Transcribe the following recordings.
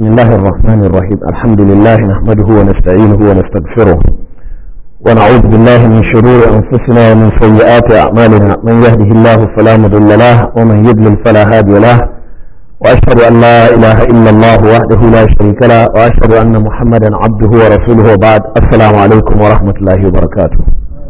بسم الله الرحمن الرحيم الحمد لله نحمده ونستعينه ونستغفره ونعوذ بالله من شرور أنفسنا ومن سيئات أعمالنا من يهده الله فلا مضل له ومن يضلل فلا هادي له وأشهد أن لا إله إلا الله وحده لا شريك له وأشهد أن محمدا عبده ورسوله وبعد السلام عليكم ورحمة الله وبركاته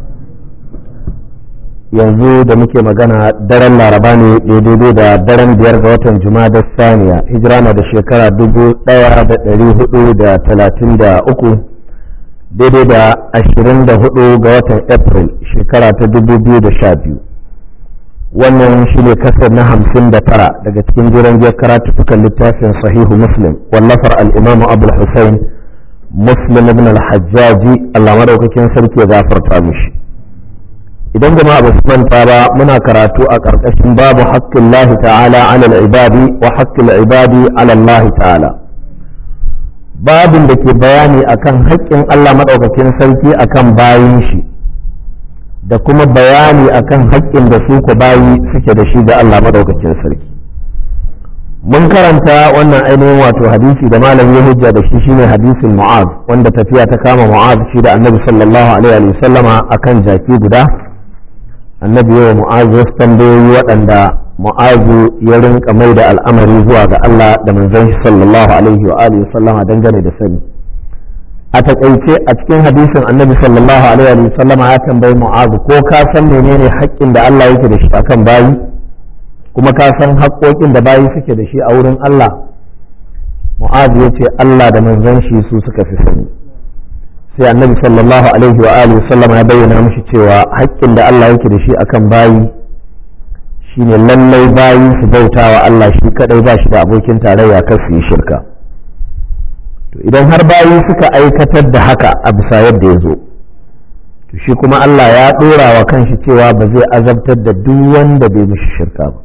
yanzu da muke magana daren laraba ne daidai da daren biyar ga watan da saniya hijira na da shekara dubu daya da dari hudu da talatin da uku daidai da ashirin da hudu ga watan april shekara ta dubu biyu da sha biyu wannan shi ne kasar na hamsin da tara daga cikin jiran biyar karatukan littafin sahihu muslim wallafar al'imamu abul hussein muslim ibn al-hajjaji allah madaukakin sarki ya gafarta mishi idan jama'a ba su manta ba muna karatu a ƙarƙashin babu haƙƙin lahi ta'ala ala ibadi wa haƙƙin ibadi ala Allah ta'ala babin da ke bayani akan haƙƙin Allah maɗaukakin sarki akan bayin shi da kuma bayani akan haƙƙin da su ku bayi suke da shi ga Allah maɗaukakin sarki mun karanta wannan ainihin wato hadisi da malam ya hujja da shi shine hadisin mu'az wanda tafiya ta kama mu'az shi da annabi sallallahu alaihi wa sallama akan jaki guda annabi yawa mu'azu wasu tambayoyi waɗanda mu'azu ya rinka mai da al'amari zuwa ga Allah da manzon shi sallallahu alaihi wa alihi sallama dangane da sani a takaice a cikin hadisin annabi sallallahu alaihi wa sallama ya tambayi mu'azu ko ka san menene haƙƙin da Allah yake da shi akan bayi kuma ka san haƙƙoƙin da bayi suke da shi a wurin Allah mu'azu ya ce Allah da manzon shi su suka fi sani sai annabi sallallahu alaihi wa alihi sallama ya bayyana mishi cewa haƙƙin da Allah yake da shi akan bayi shine lallai bayi su bauta wa Allah shi kadai ba shi da abokin tarayya kar su yi shirka to idan har bayi suka aikatar da haka a bisa yadda ya zo to shi kuma Allah ya ɗora wa kanshi cewa ba zai azabtar da duk wanda bai mishi shirka ba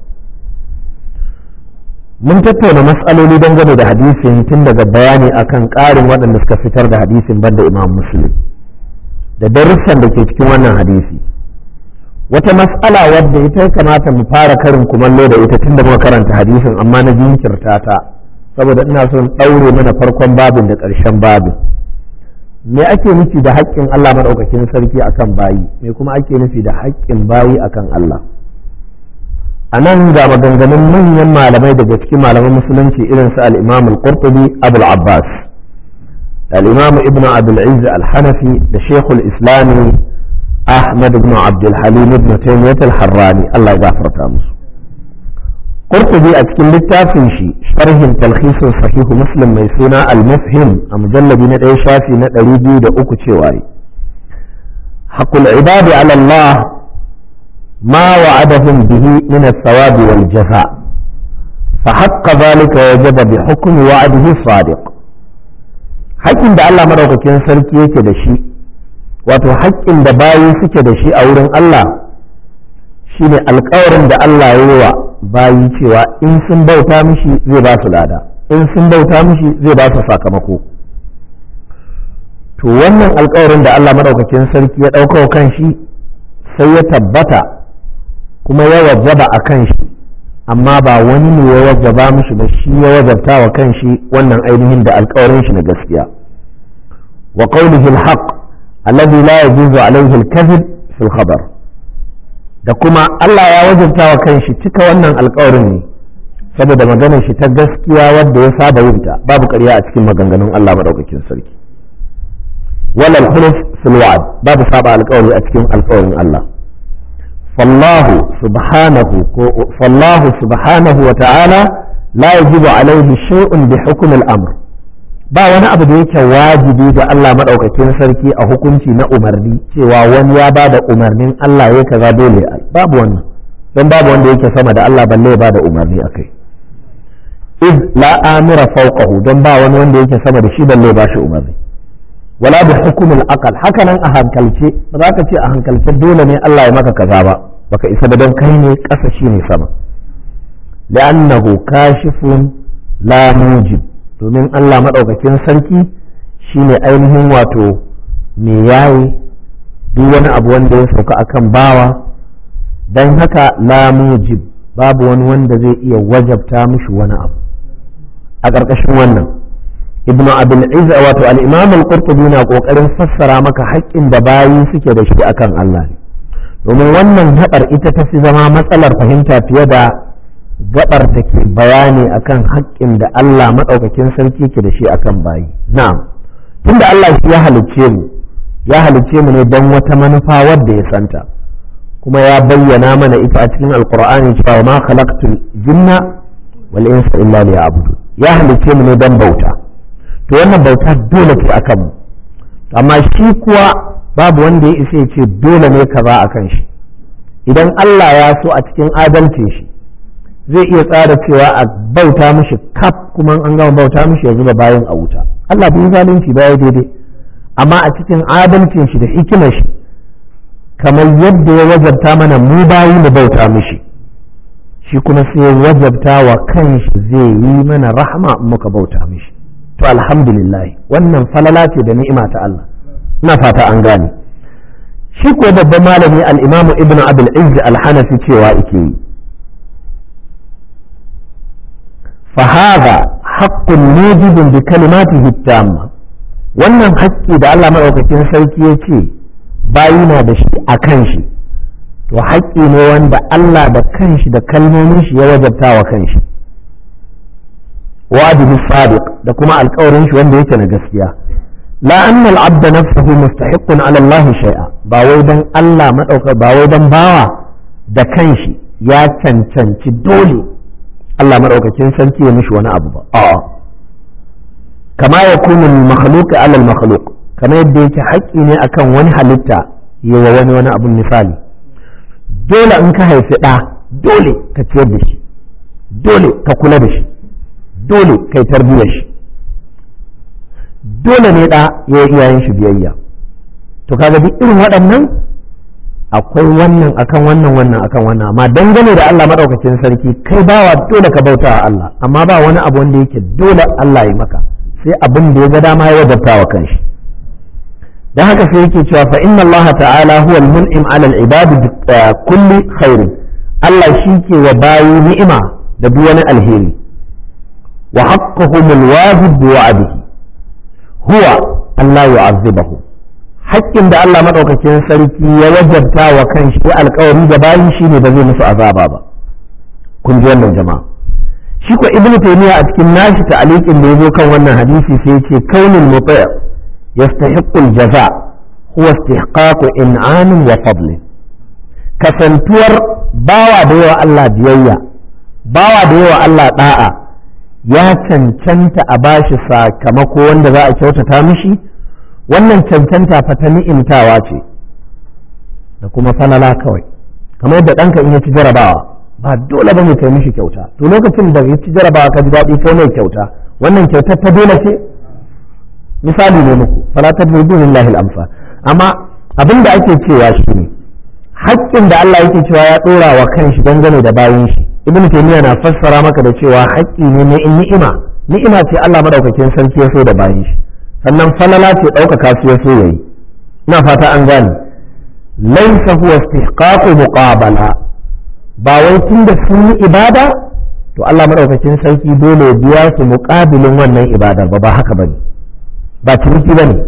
mun tattauna matsaloli dangane da hadisin tun daga bayani akan ƙarin waɗanda suka fitar da hadisin banda imam muslim da darussan da ke cikin wannan hadisi wata matsala wadda ita kamata mu fara karin kumallo da ita tun da muka karanta hadisin amma na jinkirta ta saboda ina son ɗaure mana farkon babin da ƙarshen babin me ake nufi da haƙƙin Allah maɗaukakin sarki akan bayi me kuma ake nufi da haƙƙin bayi akan Allah a nan ga maganganun manyan malamai daga cikin malaman musulunci irin su al-imam al-qurtubi abul abbas al-imam ibn abdul aziz al-hanafi da shekul islami ahmad ibn abdul halim ibn taymiyyah al-harrani Allah ya gafarta musu qurtubi a cikin littafin shi sharhin talkhisin sahihu muslim mai suna al-mufhim a mujalladi na ɗaya shafi na ɗari biyu da uku cewa haqqul ibadi ala Allah ما وعدهم به من الثواب والجزاء فحق ذلك وجب بحكم وعده الصادق haƙƙin da Allah maɗaukakin sarki yake da shi wato haƙƙin da bayi suke da shi a wurin Allah shine alƙawarin da Allah ya yi wa bayi cewa in sun bauta mishi zai ba su lada in sun bauta mishi zai ba su sakamako to wannan alƙawarin da Allah maɗaukakin sarki ya ɗauka kan shi sai ya tabbata kuma ya wajaba a kan shi amma ba wani ne ya wajaba mishi ba shi ya wajabta wa kan shi wannan ainihin da alkawarin shi na gaskiya wa qawlihi alhaq alladhi la yajuzu alayhi alkadhib fi alkhabar da kuma Allah ya wajabta wa kan shi cika wannan alkawarin ne saboda maganar shi ta gaskiya wadda ya saba yin ta babu ƙarya a cikin maganganun Allah madaukakin sarki wala alkhuluf fil wa'd babu saba alkawari a cikin alkawarin Allah فالله سبحانه فالله سبحانه وتعالى لا يجب عليه شيء بحكم الأمر ba wani abu da yake wajibi ga Allah maɗaukakin sarki a hukunci na umarni cewa wani ya ba da umarnin Allah ya kaza dole babu wannan don babu wanda yake sama da Allah balle ya ba da umarni a kai iz la amira fawqahu don ba wani wanda yake sama da shi balle ba shi umarni wala bi hukumul aqal haka nan a hankalce ba za ka ce a hankalce dole ne Allah ya maka kaza ba baka isa ba don kai ne ƙasa shi ne sama li'annahu kashifun la mujib domin Allah madaukakin sarki shine ainihin wato me yayi duk wani abu wanda ya sauka akan bawa dan haka la mujib babu wani wanda zai iya wajabta mishi wani abu a ƙarƙashin wannan ibnu abul izz wato al-imam al-qurtubi na kokarin fassara maka haƙƙin da bayi suke da shi akan Allah ne domin wannan gabar ita ta fi zama matsalar fahimta fiye da gabar da ke bayani akan haƙƙin da Allah maɗaukakin sarki ke da shi akan bayi na'am tunda Allah shi ya halicce mu ya halicce mu ne don wata manufa wadda ya santa kuma ya bayyana mana ita a cikin alqur'ani cewa ma khalaqtul jinna wal insa illa liya'budu ya halicce mu ne don bauta to wannan bauta dole ce akan mu amma shi kuwa babu wanda ya isa ya ce dole ne kaza akan shi idan Allah ya so a cikin adalcin shi zai iya tsara cewa a bauta mishi kaf kuma an gama bauta mishi ya zuba bayan a wuta Allah bai zalunci ba ya daidai amma a cikin adalcin shi da hikimar shi kamar yadda ya wajabta mana mu bayi mu bauta mishi shi kuma sai ya wajabta wa kanshi zai yi mana rahama in muka bauta mishi to alhamdulillah wannan falala ce da ni'ima ta Allah ina fata an gane shi ko babban malami al-imamu ibnu abul izz al-hanafi cewa yake yi فهذا حق موجب بكلماته التامة wannan haƙƙi da Allah maɗaukakin sarki ya ce bayi na da shi a kan shi to haƙƙi ne wanda Allah da kanshi da kalmomin shi ya wajabta wa kanshi wajibi sadiq da kuma alƙawarin shi wanda yake na gaskiya la anna al-abd nafsuhu mustahiqqun ala Allah shay'a ba wai dan Allah madauka ba wai dan bawa da kanshi ya cancanci dole Allah maɗaukakin sarki ya mishi wani abu ba a'a kama ya kunu makhluq alal makhluq kama yadda yake haƙƙi ne akan wani halitta yi wa wani wani abun misali dole in ka haifi ɗa dole ka ciyar da shi dole ka kula da shi dole kai tarbiyyar shi dole ne ɗa ya yi iyayen shi biyayya to kaga duk irin waɗannan akwai wannan akan wannan wannan akan wannan amma dangane da Allah madaukakin sarki kai bawa dole ka bauta wa Allah amma ba wani abu wanda yake dole Allah ya maka sai abin da ya ga dama ya wajabta wa kanshi dan haka sai yake cewa fa inna Allah ta'ala huwa al-mun'im 'ala al-ibad bi kulli khair Allah shi ke wa bayi ni'ima da duk wani alheri wa haqquhum al-wajib bi wa'dihi huwa Allah yu'azzibahu haƙƙin da Allah maɗaukakin sarki ya wajabta wa kan shi alƙawari da bayi shi ne ba zai musu azaba ba kun ji wannan jama'a shi ko ibn taymiya a cikin nashi ta'aliqin da yazo kan wannan hadisi sai ya ce kaunul muti' yastahiqqu al-jaza huwa istihqaqu in'amin wa fadl kasantuwar bawa da yawa Allah biyayya bawa da yawa Allah da'a ya cancanta a bashi sakamako wanda za a kyautata mishi wannan cancanta fa ta ni'imtawa ce da kuma falala kawai kamar yadda ɗanka in ya ci jarabawa ba dole ba mu kai mishi kyauta to lokacin da ya ci jarabawa ka ji daɗi kai mai kyauta wannan kyautar ta dole ce misali ne muku fala tadribu lillahi al-amsal amma abin da ake cewa shi ne haƙƙin da Allah yake cewa ya ɗora wa kanshi dangane da bayan shi ibn taymiya na fassara maka da cewa haƙƙi ne na ni'ima ni'ima ce Allah madaukakin sarki ya so da bayan shi sannan falala ce ɗaukaka su ya so ya yi ina fata an gane laisa huwa istihqaqu muqabala ba wai tun da sun yi ibada to Allah madaukakin sarki dole ya biya su muqabilin wannan ibadar ba ba haka bane ba ciniki bane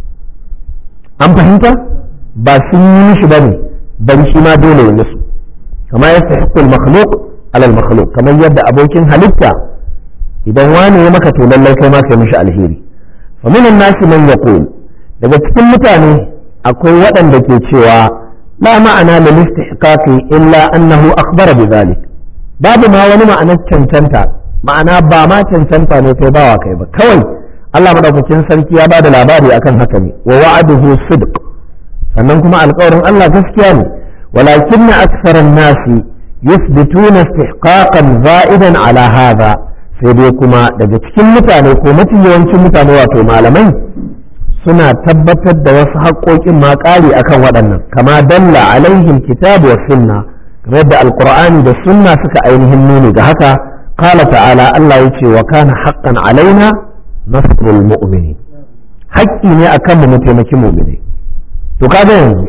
an fahimta ba sun yi mishi bane bari shi ma dole ya musu kama yastahiqqu al-makhluq ala al-makhluq kamar yadda abokin halitta idan wani ya maka to lallai kai ma kai mishi alheri ومن الناس من يقول daga cikin mutane akwai waɗanda ke cewa la ma'ana lil istihqaqi illa annahu akhbara bi zalik babu ma wani ma'anar cancanta ma'ana ba ma cancanta ne kai bawa kai ba kawai Allah madaukakin sarki ya bada labari akan haka ne wa wa'aduhu sidq sannan kuma alƙawarin Allah gaskiya ne walakin aktharan nasi yuthbituna istihqaqan za'idan ala hadha sai dai kuma daga cikin mutane ko mafi yawancin mutane wato malamai suna tabbatar da wasu haƙoƙin ma ƙari akan waɗannan kama dalla alaihim kitabu wa sunna kamar yadda alqur'ani da sunna suka ainihin nuni ga haka qala ta'ala Allah ya ce wa kana haqqan alaina nasrul mu'minin haƙƙi ne akan mu taimaki mu'mini to kaga yanzu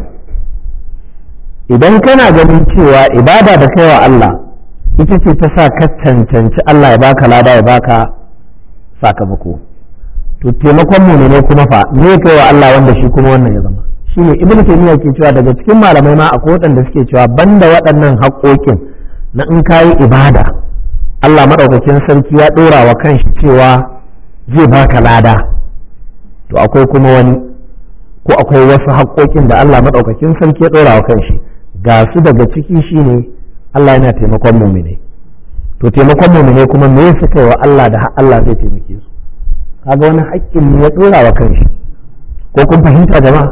idan kana ganin cewa ibada da kaiwa Allah ita ce ta sa ka cancanci Allah ya baka lada ya baka sakamako to taimakon mumine kuma fa me kai wa Allah wanda shi kuma wannan ya zama shine ibn taymiya ke cewa daga cikin malamai ma akwai waɗanda suke cewa banda waɗannan haƙoƙin na in kayi ibada Allah madaukakin sarki ya ɗora wa kanshi cewa zai baka lada to akwai kuma wani ko akwai wasu haƙoƙin da Allah madaukakin sarki ya ɗora wa kanshi ga su daga ciki shine Allah yana taimakon mumine to taimakon mumine kuma me suka yi wa Allah da Allah zai taimake su kaga wani haƙƙin ne ya ɗora wa kanshi ko kun fahimta jama'a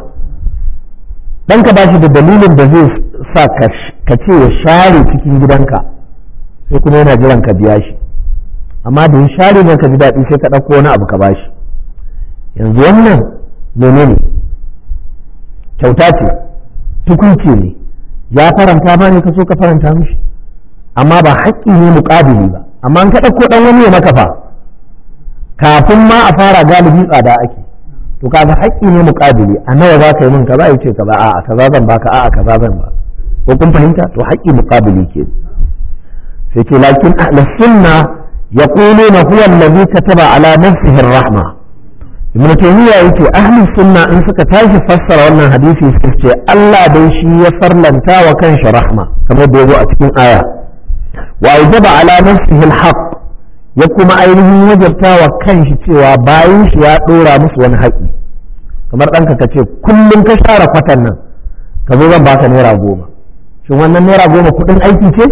dan ka bashi da dalilin da zai sa ka ce ya share cikin gidanka sai kuma yana jiran ka biya shi amma da ya share ne ka ji daɗi sai ka ɗauko wani abu ka bashi yanzu wannan menene kyauta ce tukunci ne ya faranta ba ne ka so ka faranta mishi amma ba haƙƙi ne muƙabili ba amma an ka ɗauko ɗan wani ya maka fa kafin ma a fara galibi tsada ake to kaga haƙƙi ne muƙabili a nawa za ka yi min kaza ya ce kaza a'a kaza zan baka a'a kaza zan ba ko kun fahimta to haƙƙi muƙabili ke sai ce lakin ahlus sunna yaquluna huwa allazi kataba ala nafsihi ar-rahma ibnu taymiya yace ahlus sunna in suka tashi fassara wannan hadisi suka ce Allah dai shi ya farlanta wa kanshi rahma kamar da yazo a cikin aya wa aujaba ala nafsihi al-haqq ya kuma ainihin wajabta wa kanshi cewa bayan shi ya ɗora musu wani haƙi kamar ɗanka ka ce kullum ka share kwatan nan ka zo zan baka naira goma shin wannan naira goma kuɗin aiki ce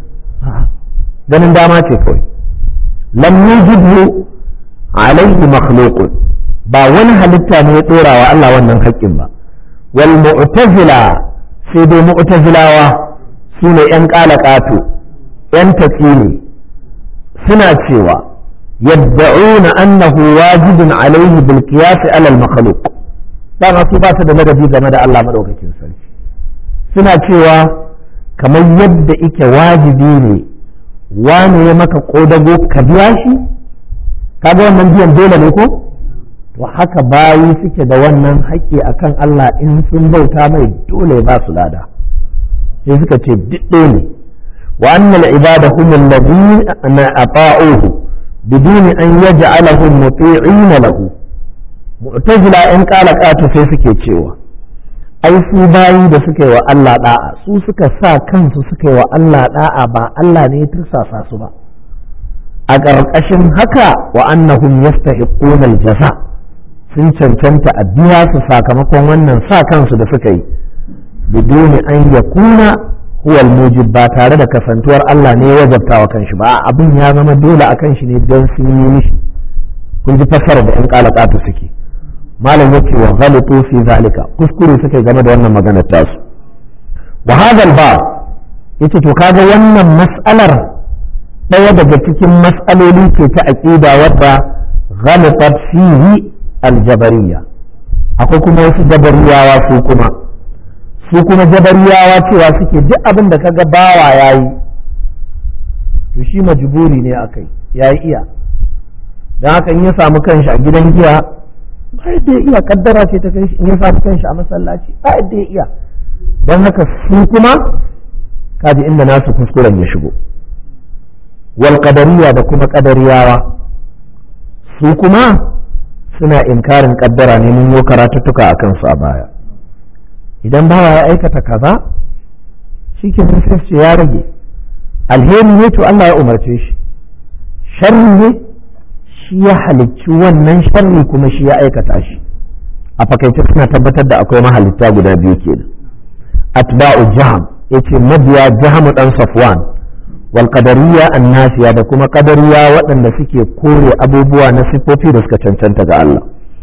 ganin dama ce kawai lam yujibhu alaihi makhluqun ba wani halitta ne ya ɗora wa Allah wannan haƙƙin ba wal mu'tazila sai dai mu'tazilawa su ne ƴan ƙalaƙato ƴan tatsini suna cewa yadda'una annahu wajibun alaihi bil qiyas ala al makhluq dama su ba su da ladabi game da Allah madaukakin sarki suna cewa kamar yadda ike wajibi ne wane ya maka kodago ka biya shi kaga wannan biyan dole ne ko to haka bayi suke da wannan haƙƙi akan Allah in sun bauta mai dole ba su lada sai suka ce duk ne وأن العباد هم الذين أطاعوه بدون أن يجعلهم مطيعين له معتزلة إن قال قاتل sai suke cewa ai su bayi da suka yi wa Allah da'a su suka sa kansu suka yi wa Allah da'a ba Allah ne ya tursasa su ba a ƙarƙashin haka wa annahum yastahiquna al-jaza sun cancanta a biya su sakamakon wannan sa kansu da suka yi biduni an yakuna huwa mujib ba tare da kasantuwar Allah ne ya wajabta wa kanshi ba abin ya zama dole akan shi ne don sun yi mishi kun ji fassara da yan kalakatu suke malam yake wa ghalitu fi zalika kuskure suke game da wannan maganar tasu wa hadal ba yace to kaga wannan mas'alar daya daga cikin mas'aloli ce ta aqida wadda ghalatat fihi aljabariyya akwai kuma wasu jabariyawa su kuma su kuma jabariyawa cewa suke duk abin da kaga bawa ya yi to shi majiburi ne a kai ya yi iya don haka in ya samu kanshi a gidan giya ba yadda ya iya kaddara ce ta kai in ya samu kanshi a masallaci ba yadda ya iya don haka su kuma kaji inda nasu kuskuren ya shigo wal qadariya da kuma qadariyawa su kuma suna inkarin kaddara ne mun yi karatuttuka a kansu a baya idan bawa ya aikata kaza shi ke sai ce ya rage alheri ne to Allah ya umarce shi sharri ne shi ya halicci wannan sharri kuma shi ya aikata shi a fakaice suna tabbatar da akwai mahalitta guda biyu kenan atba'u jaham yace mabiya jahamu dan safwan wal qadariyya annasiya da kuma qadariya waɗanda suke kore abubuwa na sifofi da suka cancanta ga Allah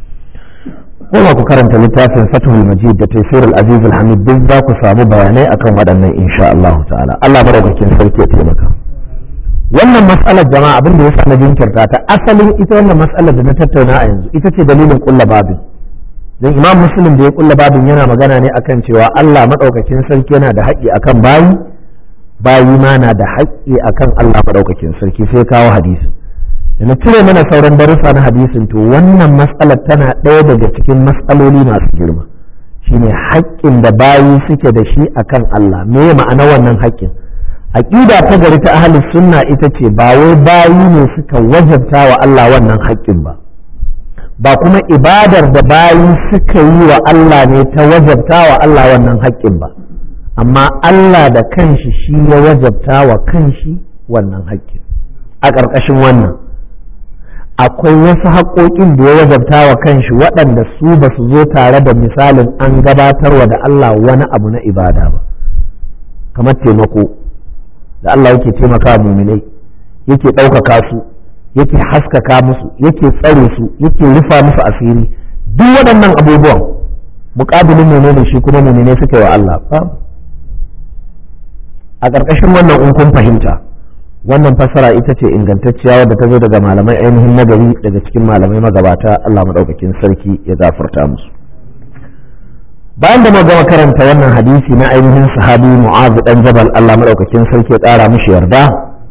kuma ku karanta littafin Fathul Majid da Tafsir al-Aziz al-Hamid duk za ku samu bayanai akan waɗannan insha Allah ta'ala Allah madaukakin sarki ya taimaka wannan mas'alar jama'a abin da yasa na jinkirta ta asalin ita wannan mas'alar da na tattauna a yanzu ita ce dalilin kulla babin dan Imam Muslim da ya kulla babin yana magana ne akan cewa Allah madaukakin sarki yana da haƙƙi akan bayi bayi ma na da haƙƙi akan Allah madaukakin sarki sai kawo hadisi da na cire mana sauran darussa na hadisin to wannan matsalar tana ɗaya daga cikin matsaloli masu girma shine haƙƙin da bayi suke da shi akan Allah me ma'ana wannan haƙƙin aƙida ta gari ta ahli sunna ita ce ba wai bayi ne suka wajabta wa Allah wannan haƙƙin ba ba kuma ibadar da bayi suka yi wa Allah ne ta wajabta wa Allah wannan haƙƙin ba amma Allah da kanshi shi ya wajabta wa kanshi wannan haƙƙin a ƙarƙashin wannan akwai wasu haƙoƙin da ya wajabta wa kanshi waɗanda su ba su zo tare da misalin an gabatarwa da Allah wani abu na ibada ba kamar taimako da Allah yake taimaka muminai yake ɗaukaka su yake haskaka musu yake tsare su yake rufa musu asiri duk waɗannan abubuwan muƙabilin menene shi kuma muminai suka yi wa Allah a ƙarƙashin wannan in kun fahimta wannan fassara ita ce ingantacciya wadda ta zo daga malamai ainihin nagari daga cikin malamai magabata Allah maɗaukakin sarki ya gafarta musu bayan da gama karanta wannan hadisi na ainihin sahabi mu'azu dan jabal Allah maɗaukakin sarki ya ƙara mishi yarda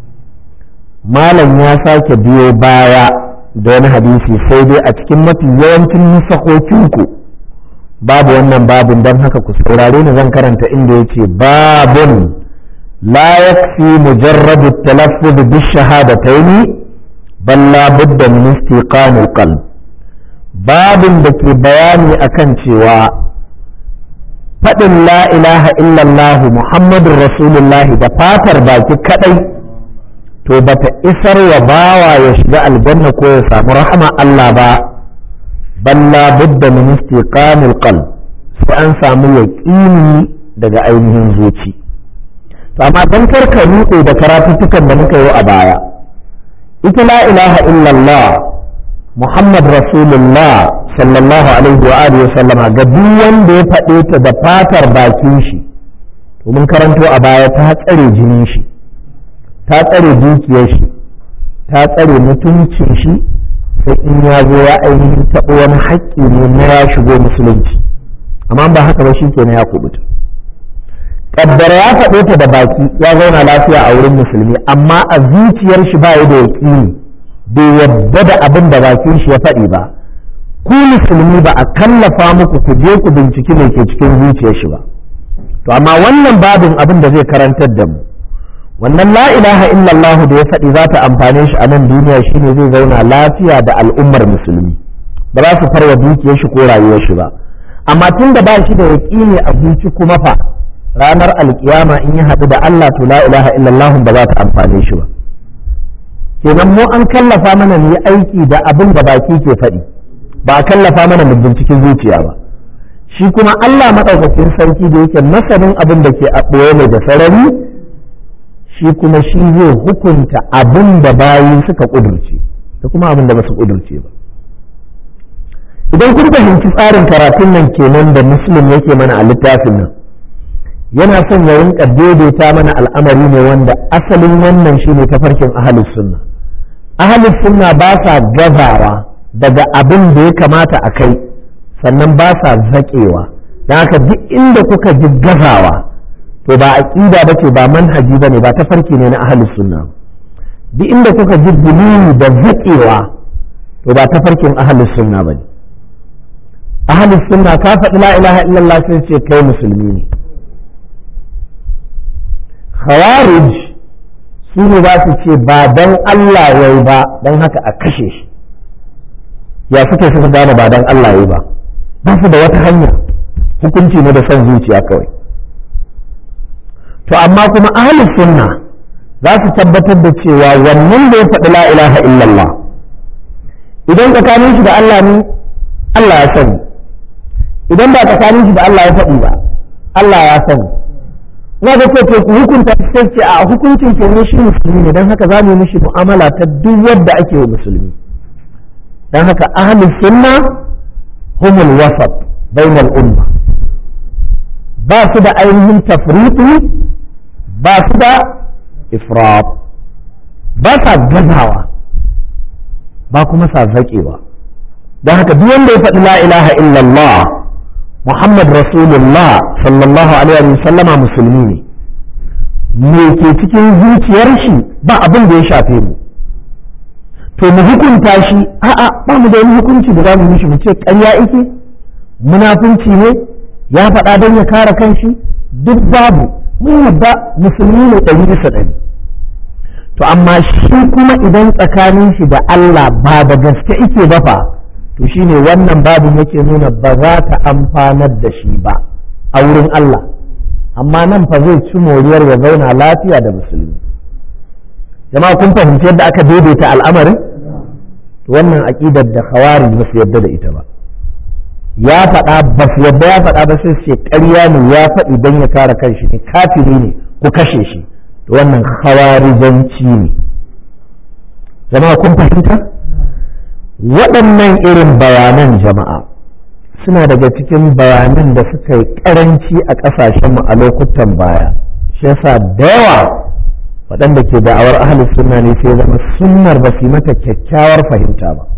malam ya sake biyo baya da wani hadisi sai dai a cikin mafi yawancin nusakokinku babu wannan babin don haka ku saurare ni zan karanta inda ya ce babun لا يكفي مجرد التلفظ بالشهادتين بل لا بد من استيقان القلب باب دك بياني أكن cewa faɗin la ilaha illallah muhammadun rasulullah da fatar baki kadai to bata isar wa bawa ya shiga aljanna ko ya samu rahama Allah ba balla budda min istiqamil qalb sai an samu yaqini daga ainihin zuci. to amma dan karka nutse da karatuttukan da muka yi a baya ita la ilaha illallah muhammad rasulullah sallallahu alaihi wa alihi sallama ga duk wanda ya faɗe ta da fatar bakin shi to mun karanto a baya ta tsare jinin shi ta tsare dukiyar shi ta tsare mutuncin shi sai in ya zo ya ainihin taɓa wani haƙƙi ne na ya shigo musulunci amma ba haka ba shi kenan ya kubuta kaddara ya faɗo ta da baki ya zauna lafiya a wurin musulmi amma a zuciyar shi ba ya da yaƙini bai yadda da abin da bakin shi ya faɗi ba ku musulmi ba a kallafa muku ku je ku binciki mai ke cikin zuciyar shi ba to amma wannan babin abin da zai karantar da mu wannan la ilaha illallah da ya faɗi za ta amfane shi a nan duniya shine zai zauna lafiya da al'ummar musulmi ba za su farwa dukiyar shi ko rayuwar shi ba amma tun da ba shi da yaƙini a zuci kuma fa ranar alkiyama in ya haɗu da Allah to la ilaha illallah ba za ta amfane shi ba kenan mu an kallafa mana mu yi aiki da abin da baki ke faɗi ba a kallafa mana mu binciken zuciya ba shi kuma Allah maɗaukakin sarki da yake masanin abin da ke a ɓoye mai da sarari shi kuma shi zai hukunta abin da bayi suka ƙudurce da kuma abin da ba su ƙudurce ba idan kun fahimci tsarin karatun nan kenan da muslim yake mana a littafin nan yana son ya rinka daidaita mana al'amari ne wanda asalin wannan shine tafarkin ahalus sunna ahalus sunna ba sa gazawa daga abin da ya kamata a kai sannan ba sa zaƙewa don haka duk inda kuka ji gazawa to ba aqida bace ba manhaji bane ba tafarki ne na ahalus sunna duk inda kuka ji gulumi da zaƙewa to ba tafarkin ahalus sunna bane ahalus sunna ka faɗi la ilaha illallah sai ce kai musulmi ne khawarij su ne za su ce ba dan Allah yayi ba dan haka a kashe shi ya suke suka gane ba dan Allah yayi ba ba su da wata hanya hukunci ne da son zuciya kawai to amma kuma ahlus sunna za su tabbatar da cewa wannan da ya faɗi la ilaha illallah idan tsakanin shi da Allah ne Allah ya sani idan ba tsakanin shi da Allah ya faɗi ba Allah ya sani na ga ce ku hukunta sai ce a hukuncin ke ne shi musulmi ne don haka za mu yi mishi mu'amala ta duk yadda ake wa musulmi don haka ahlus sunna humul wasat bainal umma ba su da ainihin tafriqi ba su da ifrat ba sa gazawa ba kuma sa zaƙewa don haka duk wanda ya faɗi la ilaha illallah Muhammad Rasulullah sallallahu alaihi wa sallama musulmi ne me ke cikin zuciyar shi ba abin da ya shafe mu to mu hukunta shi a'a ba mu da wani hukunci da za mu mishi mu ce ƙarya yake munafunci ne ya faɗa don ya kare kanshi duk babu mun yadda musulmi ne ɗari bisa ɗari to amma shi kuma idan tsakanin shi da Allah ba da gaske ike ba fa to to shine wannan babin yake nuna ba za ta amfanar da shi ba a wurin Allah amma nan fa zai ci moriyar ya zauna lafiya da musulmi jama'a kun fahimci yadda aka daidaita al'amarin wannan aƙidar da khawari ba su yadda da ita ba ya faɗa ba su yadda ya faɗa ba sai ce ƙarya ne ya faɗi don ya kare kanshi ne kafiri ne ku kashe shi to wannan khawarijanci ne jama'a kun fahimta waɗannan irin bayanan jama'a suna daga cikin bayanan da suka yi ƙaranci a ƙasashenmu a lokutan baya shi yasa da yawa waɗanda ke da'awar ahalus sunna ne sai zama sunnar ba su mata kyakkyawar fahimta ba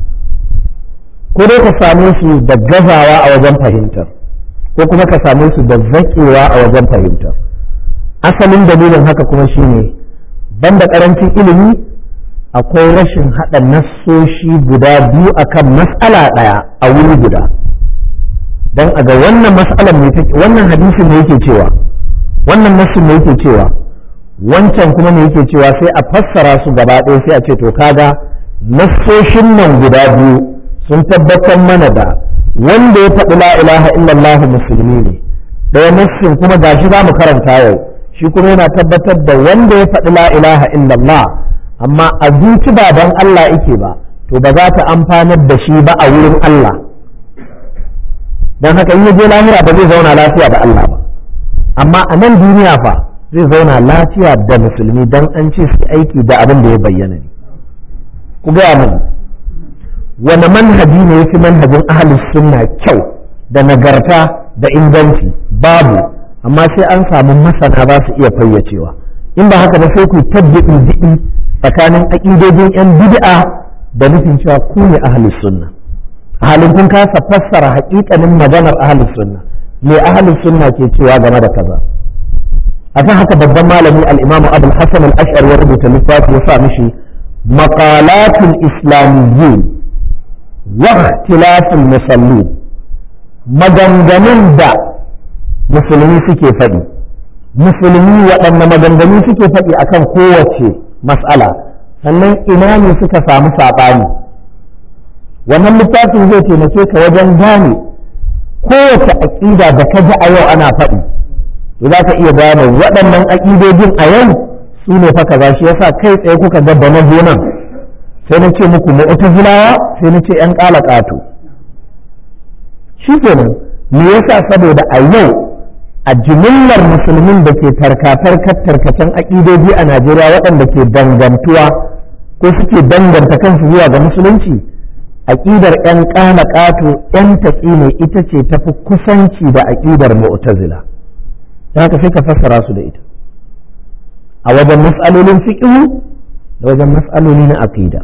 ko dai ka same su da gazawa a wajen fahimtar ko kuma ka same su da zaƙewa a wajen fahimtar asalin dalilin haka kuma shine banda ƙarancin ilimi akwai rashin haɗa nassoshi guda biyu akan mas'ala ɗaya a wuri guda don a ga wannan mas'alar ne wannan hadisin ne yake cewa wannan nassin ne yake cewa wancan kuma ne yake cewa sai a fassara su gaba ɗaya sai a ce to kaga nassoshin nan guda biyu sun tabbatar mana da wanda ya faɗi la ilaha illallah musulmi ne ɗaya nassin kuma gashi za mu karanta yau shi kuma yana tabbatar da wanda ya faɗi la ilaha illallah amma a zuci ba don Allah yake ba to ba za ta amfanar da shi ba a wurin Allah don haka in ya je lahira ba zai zauna lafiya da Allah ba amma a nan duniya fa zai zauna lafiya da musulmi don an ce su aiki da abin da ya bayyana ne ku gaya mani wani manhaji ne ya fi manhajin ahalus sunna kyau da nagarta da inganci babu amma sai an samu masana ba su iya fayyacewa in ba haka ba sai ku tabbiɗi diɗi tsakanin aƙidojin 'yan bid'a da nufin cewa ku ne ahalus sunna halin kun kasa fassara haƙiƙanin maganar ahalus sunna me ahalus sunna ke cewa game da kaza akan haka babban malami al-imamu abul hasan al-ash'ari ya rubuta littafi ya sa mishi maqalatul islamiyyin wa ikhtilaful musallin maganganun da musulmi suke faɗi musulmi waɗanne maganganu suke faɗi akan kowace mas'ala sannan ina ne suka samu saɓani wannan littafin zai taimake ka wajen gane kowace aƙida da ka ji a yau ana faɗi to za ka iya gane waɗannan aƙidojin a yau su ne fa kaza shi yasa kai tsaye kuka ga da na zo nan sai na ce muku mu'tazilawa sai na ce 'yan ƙala ƙato shi kenan me yasa saboda a yau a jimillar musulmin da ke tarkatarkar tarkacen aƙidoji a najeriya waɗanda ke dangantuwa ko suke danganta kansu zuwa ga musulunci aƙidar 'yan ƙana ƙato 'yan taƙi ne ita ce tafi kusanci da aƙidar mu'tazila haka sai ka fassara su da ita a wajen mas'alolin fiqhu da wajen mas'aloli na aqida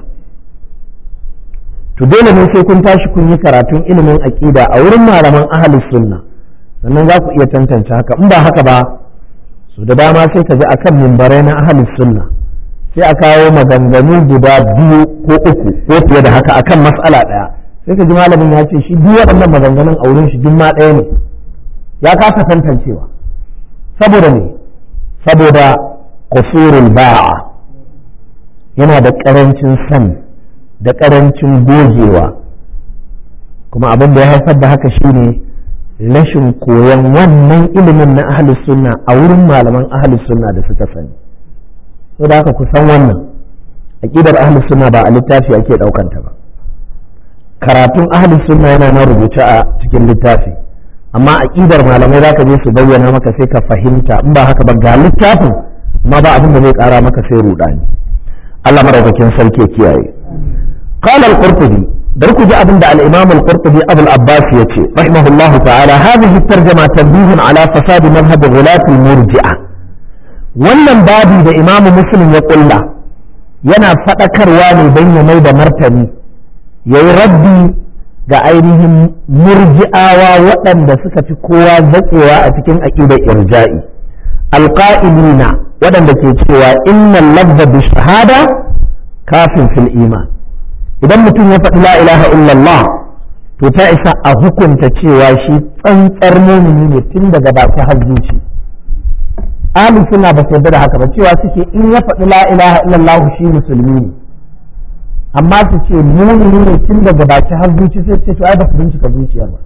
to dole ne sai kun tashi kun yi karatun ilimin aqida a wurin malaman ahlus sunna sannan za ku iya tantance haka in ba haka ba su da dama sai ka ji akan mimbarai na ahlus sunna sai a kawo maganganu guda biyu ko uku ko fiye da haka akan mas'ala ɗaya sai ka ji malamin ya ce shi duk waɗannan maganganun a wurin shi duk ma ɗaya ne ya kasa tantancewa saboda ne saboda kusurul ba'a yana da ƙarancin sani da ƙarancin gogewa kuma abin da ya haifar da haka shine rashin koyon wannan ilimin na ahlus sunna a wurin malaman ahlus sunna da suka sani da haka ku san wannan aqidar ahlus sunna ba a littafi ake ɗaukanta ba karatun ahlus sunna yana na rubuce a cikin littafi amma aqidar malamai zaka je su bayyana maka sai ka fahimta in ba haka ba ga littafin amma ba abin da zai kara maka sai rudani Allah madaukakin sarki kiyaye qala al-qurtubi dar ku ji abin da al-imam al-qurtubi abul abbas yace rahimahullahu ta'ala hadhihi at-tarjuma tanbihun ala fasad madhhab ghulat al-murji'ah wannan babi da imam muslim ya kulla yana fadakarwa ne dan ya mai da martani yayi rabbi ga ainihin murji'awa waɗanda suka fi kowa zaƙewa a cikin aƙidar irja'i alƙa'ilina waɗanda ke cewa inna lafza bi shahada kafin fil iman idan mutum ya faɗi la ilaha illallah to ta isa a hukunta cewa shi tsantsar mumini ne tun daga baki har zuci ahli suna ba su yarda da haka ba cewa suke in ya faɗi la ilaha illallah shi musulmi ne amma su ce mumini ne tun daga baki har zuci sai ce to ai ba su bincika zuciyar ba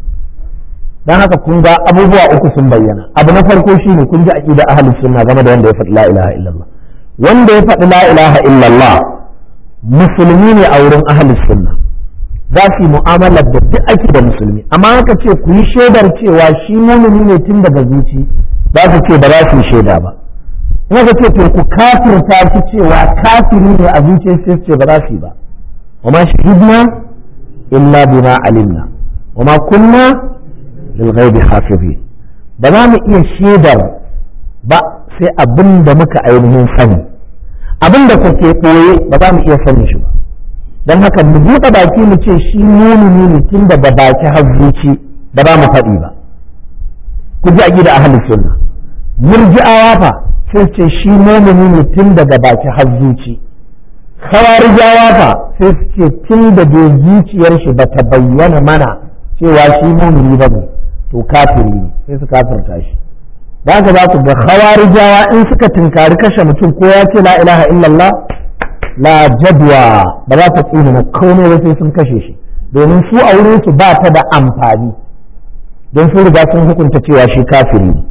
dan haka kun ga abubuwa uku sun bayyana abu na farko shine kun ji aqida ahlus sunna game da wanda ya faɗi la ilaha illallah wanda ya faɗi la ilaha illallah musulmi ne a wurin ahlus sunna za su yi mu'amalar da duk ake da musulmi amma haka ce ku yi shaidar cewa shi mumini ne tun daga zuci za su ce ba za su yi shaida ba in aka ce to ku kafirta shi cewa kafiri ne a zuciya sai su ce ba za su yi ba wa ma shahidna illa bima alimna wa ma kunna lil ghaibi hafizin ba za mu iya shaidar ba sai abin da muka ainihin sani abin da kuke koye ba za mu iya sanin shi ba don haka mu buɗe baki mu ce shi mumini ne tun daga baki har zuci ba za mu faɗi ba ku ji aqida ahlus sunna murji'awa fa sai ce shi mumini ne tun daga baki har zuci khawarijawa fa sai su ce tun da bai zuciyar shi ba ta bayyana mana cewa shi mumini ba ne to kafiri ne sai su kafirta shi da haka za ku ga khawarijawa in suka tunkari kashe mutum ko ya ce la ilaha illallah la jadwa ba za ta tsina na komai ba sai sun kashe shi domin su a wurin su ba ta da amfani don sun riga sun hukunta cewa shi kafiri ne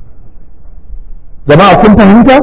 jama'a kun fahimta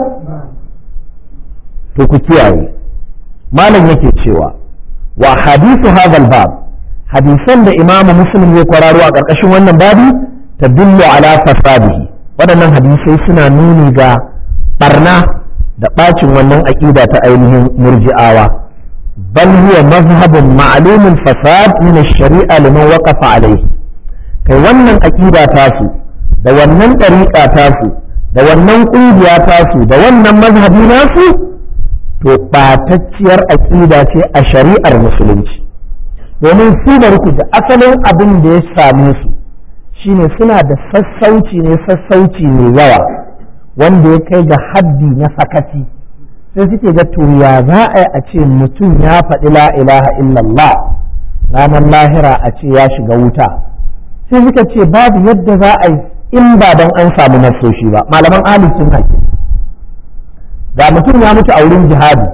to ku kiyaye malam yake cewa wa hadithu hadha bab hadisan da imamu muslim ya kwararo a ƙarƙashin wannan babi tadullu ala fasadihi waɗannan hadisai suna nuni ga barna da ɓacin wannan aƙida ta ainihin murji'awa bal huwa mazhabun ma'lumin fasad min ash-shari'a liman waqafa alayhi kai wannan aƙida tasu da wannan ɗariƙa tasu da wannan ƙungiya tasu da wannan mazhabi nasu to ɓatacciyar aƙida ce a shari'ar musulunci domin su da da asalin abin da ya same su shine suna da sassauci ne sassauci mai yawa wanda ya kai ga haddi na sakaci sai suke ga to ya za a yi a ce mutum ya faɗi la ilaha illallah ranar lahira a ce ya shiga wuta sai suka ce babu yadda za a yi in ba don an samu nasoshi ba malaman ahli sunna ke ga mutum ya mutu a wurin jihadi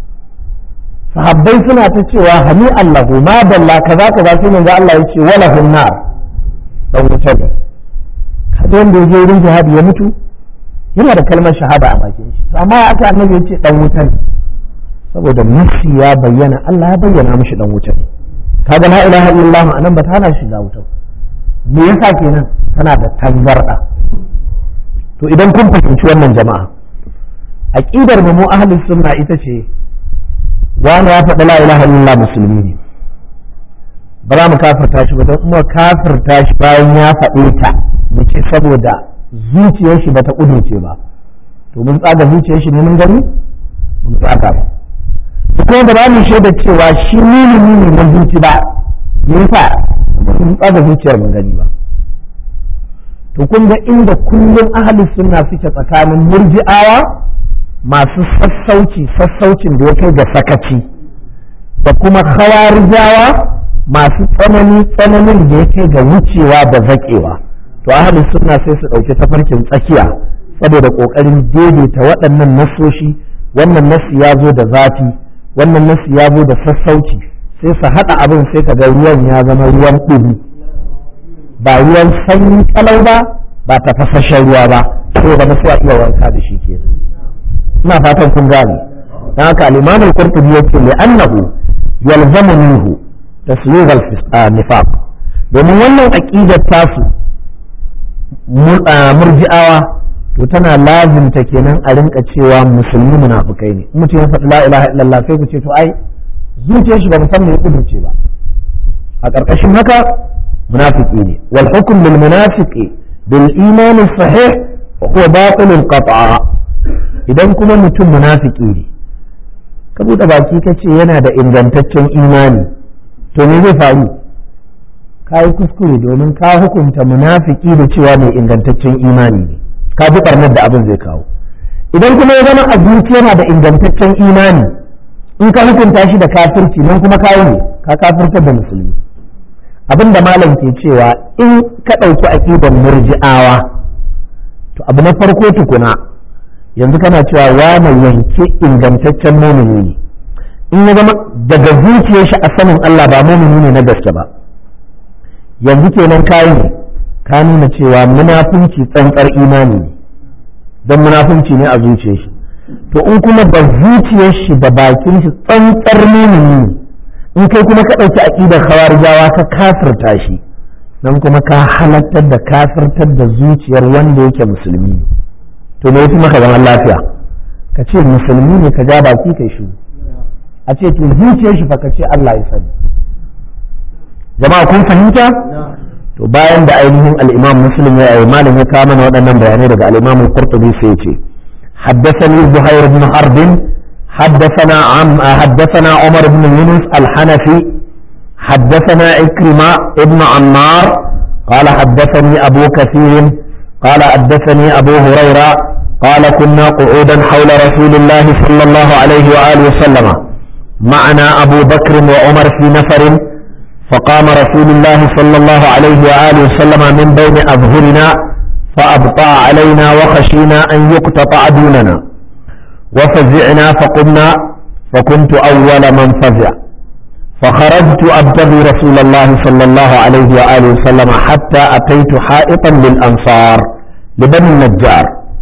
sahabbai suna ta cewa hani allahu ma dalla kaza kaza sai manzo Allah ya ce wala hunnar dan wuta ne kaga wanda ya je wurin jihadi ya mutu yana da kalmar shahada a bakin shi amma aka annabi ya ce dan wuta ne saboda nafsi ya bayyana Allah ya bayyana mishi dan wuta ne kaga la ilaha illallah anan ba ta hana shiga wuta me yasa kenan tana da tangarda to idan kun fahimci wannan jama'a aqidar mu ahlus sunna ita ce wani ya faɗi la ilaha illallah musulmi ne ba za mu kafirta shi ba don kuma kafirta shi bayan ya faɗe ta mu ce saboda zuciyar shi bata kudurce ba to mun tsaga zuciyar shi ne mun gani mun tsaga ba kuma da ba mu shaida cewa shi mumini ne na zuci ba me yasa mun tsaga zuciyar mun gani ba to kun ga inda kullum ahli sunna suke tsakanin murji'awa masu sassauci sassaucin da ya kai ga sakaci da kuma khawarijawa masu tsanani tsananin da ya kai ga wucewa da zaƙewa to ahli sunna sai su ɗauki tafarkin tsakiya saboda ƙoƙarin daidaita waɗannan nasoshi wannan nasi ya zo da zafi wannan nasi ya zo da sassauci sai su haɗa abin sai ka ga ruwan ya zama ruwan ɗumi ba ruwan sanyi kalau ba ba tafasashen ruwa ba sai zama sai a iya wanka da shi ke ina fatan kun gane dan haka al-imam al-qurtubi yace li annahu yalzamu minhu taslid al-nifaq domin wannan aqidar tasu murji'awa to tana lazimta kenan a rinka cewa musulmi munafukai ne mutum ya faɗi la ilaha illallah sai ku ce to ai zuciyar shi ba musamman ya kudurce ba a ƙarƙashin haka munafiki ne wal hukm lil munafiqi bil iman sahih huwa batil qat'a idan kuma mutum munafiki ne ka buɗe baki ka ce yana da ingantaccen imani to me zai faru ka yi kuskure domin ka hukunta munafiki da cewa mai ingantaccen imani ne ka bi barnar da abin zai kawo idan kuma ya zama a yana da ingantaccen imani in ka hukunta shi da kafirci nan kuma kawo ne ka kafirtar da musulmi abin da malam ke cewa in ka ɗauki aƙidar murji'awa to abu na farko tukuna yanzu kana cewa wane yanke ingantaccen mumini ne in ya zama daga zuciyar shi a sanin Allah ba mumini ne na gaske ba yanzu kenan kayi ne ka nuna cewa munafunci tsantsar imani ne don munafunci ne a zuciyar shi to in kuma da zuciyar shi da bakin shi tsantsar mumini ne in kai kuma ka ɗauki aƙidar khawarijawa ka kafirta shi nan kuma ka halattar da kafirtar da zuciyar wanda yake musulmi ne to me yafi maka zaman lafiya ka ce musulmi ne ka ja baki kai shi a ce to zuciyar shi fa ka ce Allah ya sani jama'a kun fahimta to bayan da ainihin al-Imam Muslim ya yi malam ya kawo mana waɗannan bayanai daga al-Imam Qurtubi sai ya ce حدثني زهير بن حرب حدثنا عم حدثنا عمر بن يونس الحنفي حدثنا إكرمة ابن عمار قال حدثني أبو كثير قال حدثني أبو هريرة قال كنا قعودا حول رسول الله صلى الله عليه وآله وسلم معنا أبو بكر وعمر في نفر فقام رسول الله صلى الله عليه وآله وسلم من بين أظهرنا فأبطأ علينا وخشينا أن يقتطع دوننا وفزعنا فقمنا فكنت أول من فزع فخرجت أبتغي رسول الله صلى الله عليه وآله وسلم حتى أتيت حائطا للأنصار لبني النجار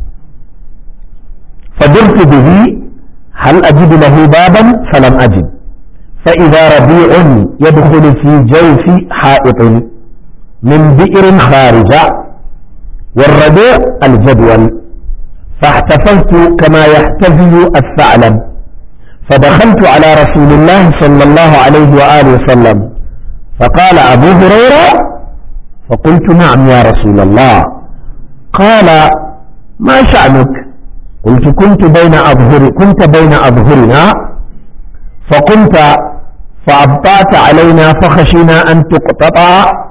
فدرت به هل أجد له بابا فلم أجد فإذا ربيع يدخل في جوف حائط من بئر خارجة والربيع الجدول فاحتفلت كما يحتفل الثعلب فدخلت على رسول الله صلى الله عليه وآله وسلم فقال أبو هريرة فقلت نعم يا رسول الله قال ما شأنك قلت كنت بين أظهر كنت بين أظهرنا فقمت فأبطأت علينا فخشينا أن تقتطع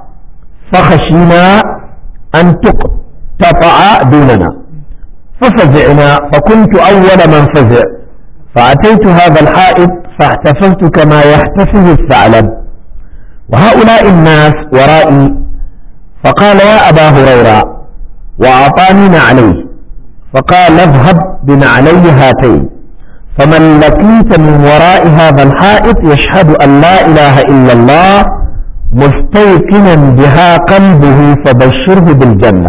فخشينا أن تقتطع دوننا ففزعنا فكنت أول من فزع فأتيت هذا الحائط فاحتفلت كما يحتفل الثعلب وهؤلاء الناس ورائي فقال يا أبا هريرة وأعطاني نعليه فقال اذهب بنعلي هاتين فمن لقيت من وراء هذا الحائط يشهد أن لا إله إلا الله مستيقنا بها قلبه فبشره بالجنة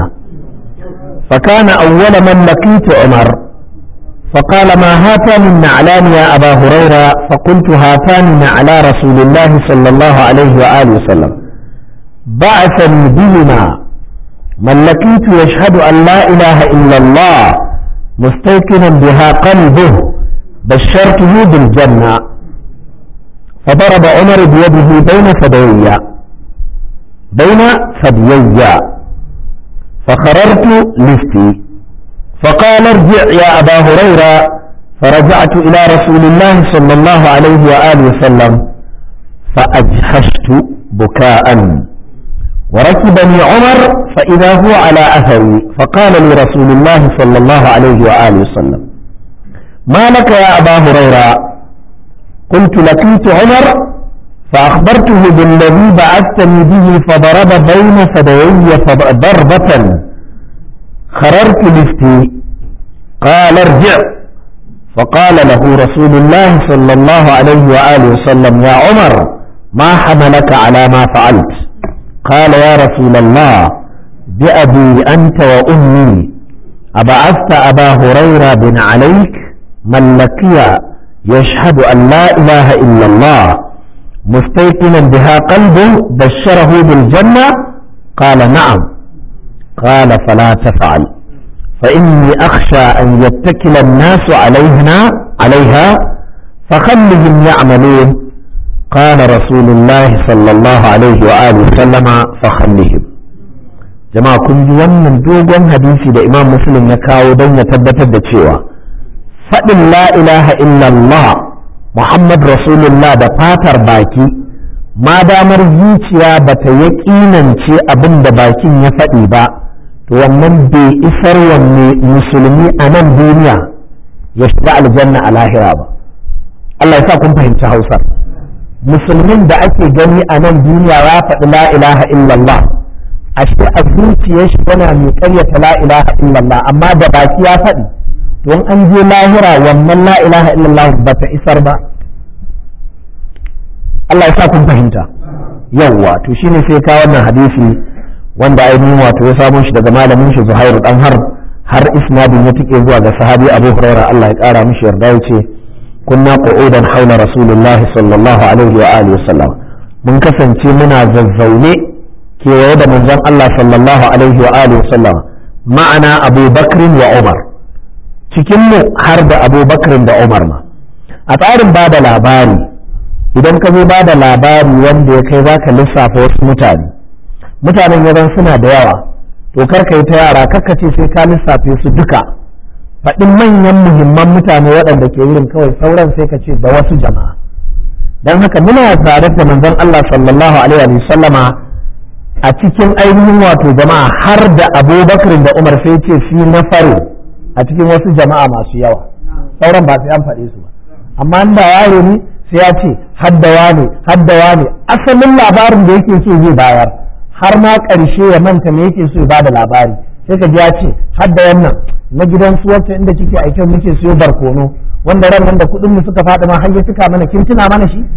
فكان أول من لقيت عمر فقال ما هاتان النعلان يا أبا هريرة فقلت هاتان نعلا رسول الله صلى الله عليه وآله وسلم بعثني بهما من لقيت يشهد أن لا إله إلا الله مستيقنا بها قلبه بشرته بالجنة فضرب عمر بيده بين ثديي بين ثديي فخررت لفتي فقال ارجع يا أبا هريرة فرجعت إلى رسول الله صلى الله عليه وآله وسلم فأجحشت بكاء وركبني عمر فإذا هو على أثري فقال لي رسول الله صلى الله عليه وآله وسلم ما لك يا أبا هريرة قلت لقيت عمر فأخبرته بالذي بعثتني به فضرب بين ثديي ضربة خررت لفتي قال ارجع فقال له رسول الله صلى الله عليه وآله وسلم يا عمر ما حملك على ما فعلت قال يا رسول الله بأبي أنت وأمي أبعثت أبا هريرة بن عليك من لقي يشهد أن لا إله إلا الله مستيقنا بها قلبه بشره بالجنة قال نعم قال فلا تفعل فإني أخشى أن يتكل الناس علينا عليها فخلهم يعملون قال رسول الله صلى الله عليه وآله وسلم فخلهم jama'a kun ji wannan dogon hadisi da imam muslim ya kawo don ya tabbatar da cewa faɗin la ilaha illallah muhammad rasulullah da fatar baki ma damar zuciya ba ta yaƙinance abin da bakin ya faɗi ba to wannan bai isar wanne musulmi a nan duniya ya shiga aljanna a lahira ba Allah ya sa kun fahimci hausar musulmin da ake gani a nan duniya ya faɗi la ilaha illallah ashe a zuciyar shi yana mai ƙaryata la ilaha illallah amma da baki ya faɗi don an je lahira wannan la ilaha illallah ba ta isar ba Allah ya sa kun fahimta yawwa to shine sai ka wannan hadisi wanda ainihin wato ya samo shi daga malamin shi Zuhairu dan har har isnadin ya tike zuwa ga sahabi Abu Huraira Allah ya kara mishi yarda yace kunna qu'udan haula rasulullah sallallahu alaihi wa alihi wasallam mun kasance muna zazzaune kewaye da manzon Allah sallallahu alaihi wa alihi wasallam ma'ana Abu Bakr wa Umar cikin mu har da Abu Bakr da Umar ma a tsarin ba da labari idan ka zo ba da labari wanda ya kai zaka lissafa wasu mutane mutanen yaran suna da yawa to kar ka yi ta yara kar ka ce sai ka lissafe su duka faɗin manyan muhimman mutane waɗanda ke wurin kawai sauran sai ka ce da wasu jama'a don haka muna tare da manzon Allah sallallahu alaihi wa sallama a cikin ainihin wato jama'a har da abubakar da umar sai ce fi na faro a cikin wasu jama'a masu yawa sauran ba sai an faɗe su ba amma da yaro ne sai ya ce haddawa ne haddawa ne asalin labarin da yake so zai bayar har ma ƙarshe ya manta me yake so ya bada labari sai ka ji ya ce hadda wannan na gidan su wacce inda kike aikin muke siyo barkono wanda ran nan da kuɗin mu suka faɗi ma har ya cika mana kin tuna mana shi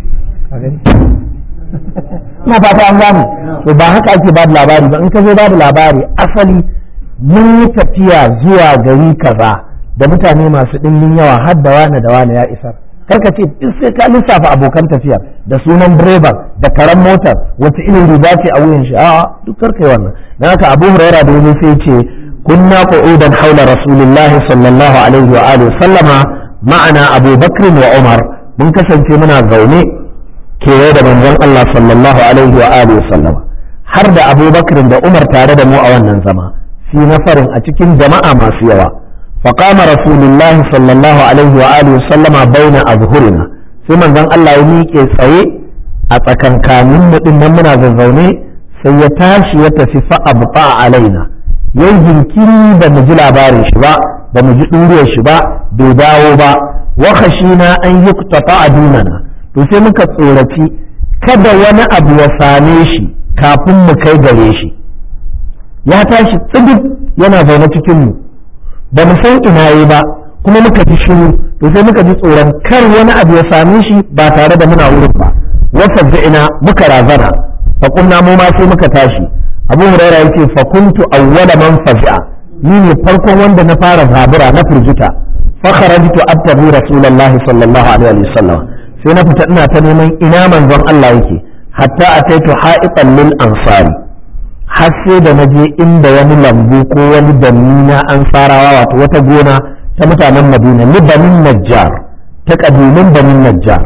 ina fata an gane to ba haka ake bada labari ba in ka zo bada labari asali mun yi tafiya zuwa gari kaza da mutane masu ɗimbin yawa har da wane da wane ya isar karka ce duk sai ka lissafa abokan tafiyar da sunan direban da karan motar wata irin riga ce a wuyan shi a duk karka yi wannan dan haka Abu Hurairah da yazo sai ce kunna qu'udan haula Rasulullah sallallahu alaihi wa alihi sallama ma'ana Abu Bakr wa Umar mun kasance muna zaune kewaye da manzon Allah sallallahu alaihi wa alihi sallama har da Abu Bakr da Umar tare da mu a wannan zama fi nafarin a cikin jama'a masu yawa فقام رسول الله صلى الله عليه وآله وسلم بين أظهرنا sai manzon Allah ya miƙe tsaye a tsakankanin mu din nan muna zazzaune sai ya tashi ya tafi fa abqa alaina yayin jinkiri da mu ji labarin shi ba da mu ji duriyar shi ba bai dawo ba wa khashina an yuqtata adunana to sai muka tsoraci kada wani abu ya same shi kafin mu kai gare shi ya tashi tsigib yana zaune cikin mu ba mu san ina yi ba kuma muka ji shiru to sai muka ji tsoron kar wani abu ya same shi ba tare da muna wurin ba wasa ina muka razana fa kunna mu ma sai muka tashi abu huraira yace fa kuntu awwala man fazi'a ni ne farkon wanda na fara zabura na firgita fa kharajtu attabi rasulullahi sallallahu alaihi wasallam sai na fita ina ta neman ina manzon Allah yake hatta ataitu ha'itan lil ansari har sai da na je inda wani lambu ko wani danni na an farawa wato wata gona ta mutanen madina ni banin najjar ta kabilun banin najjar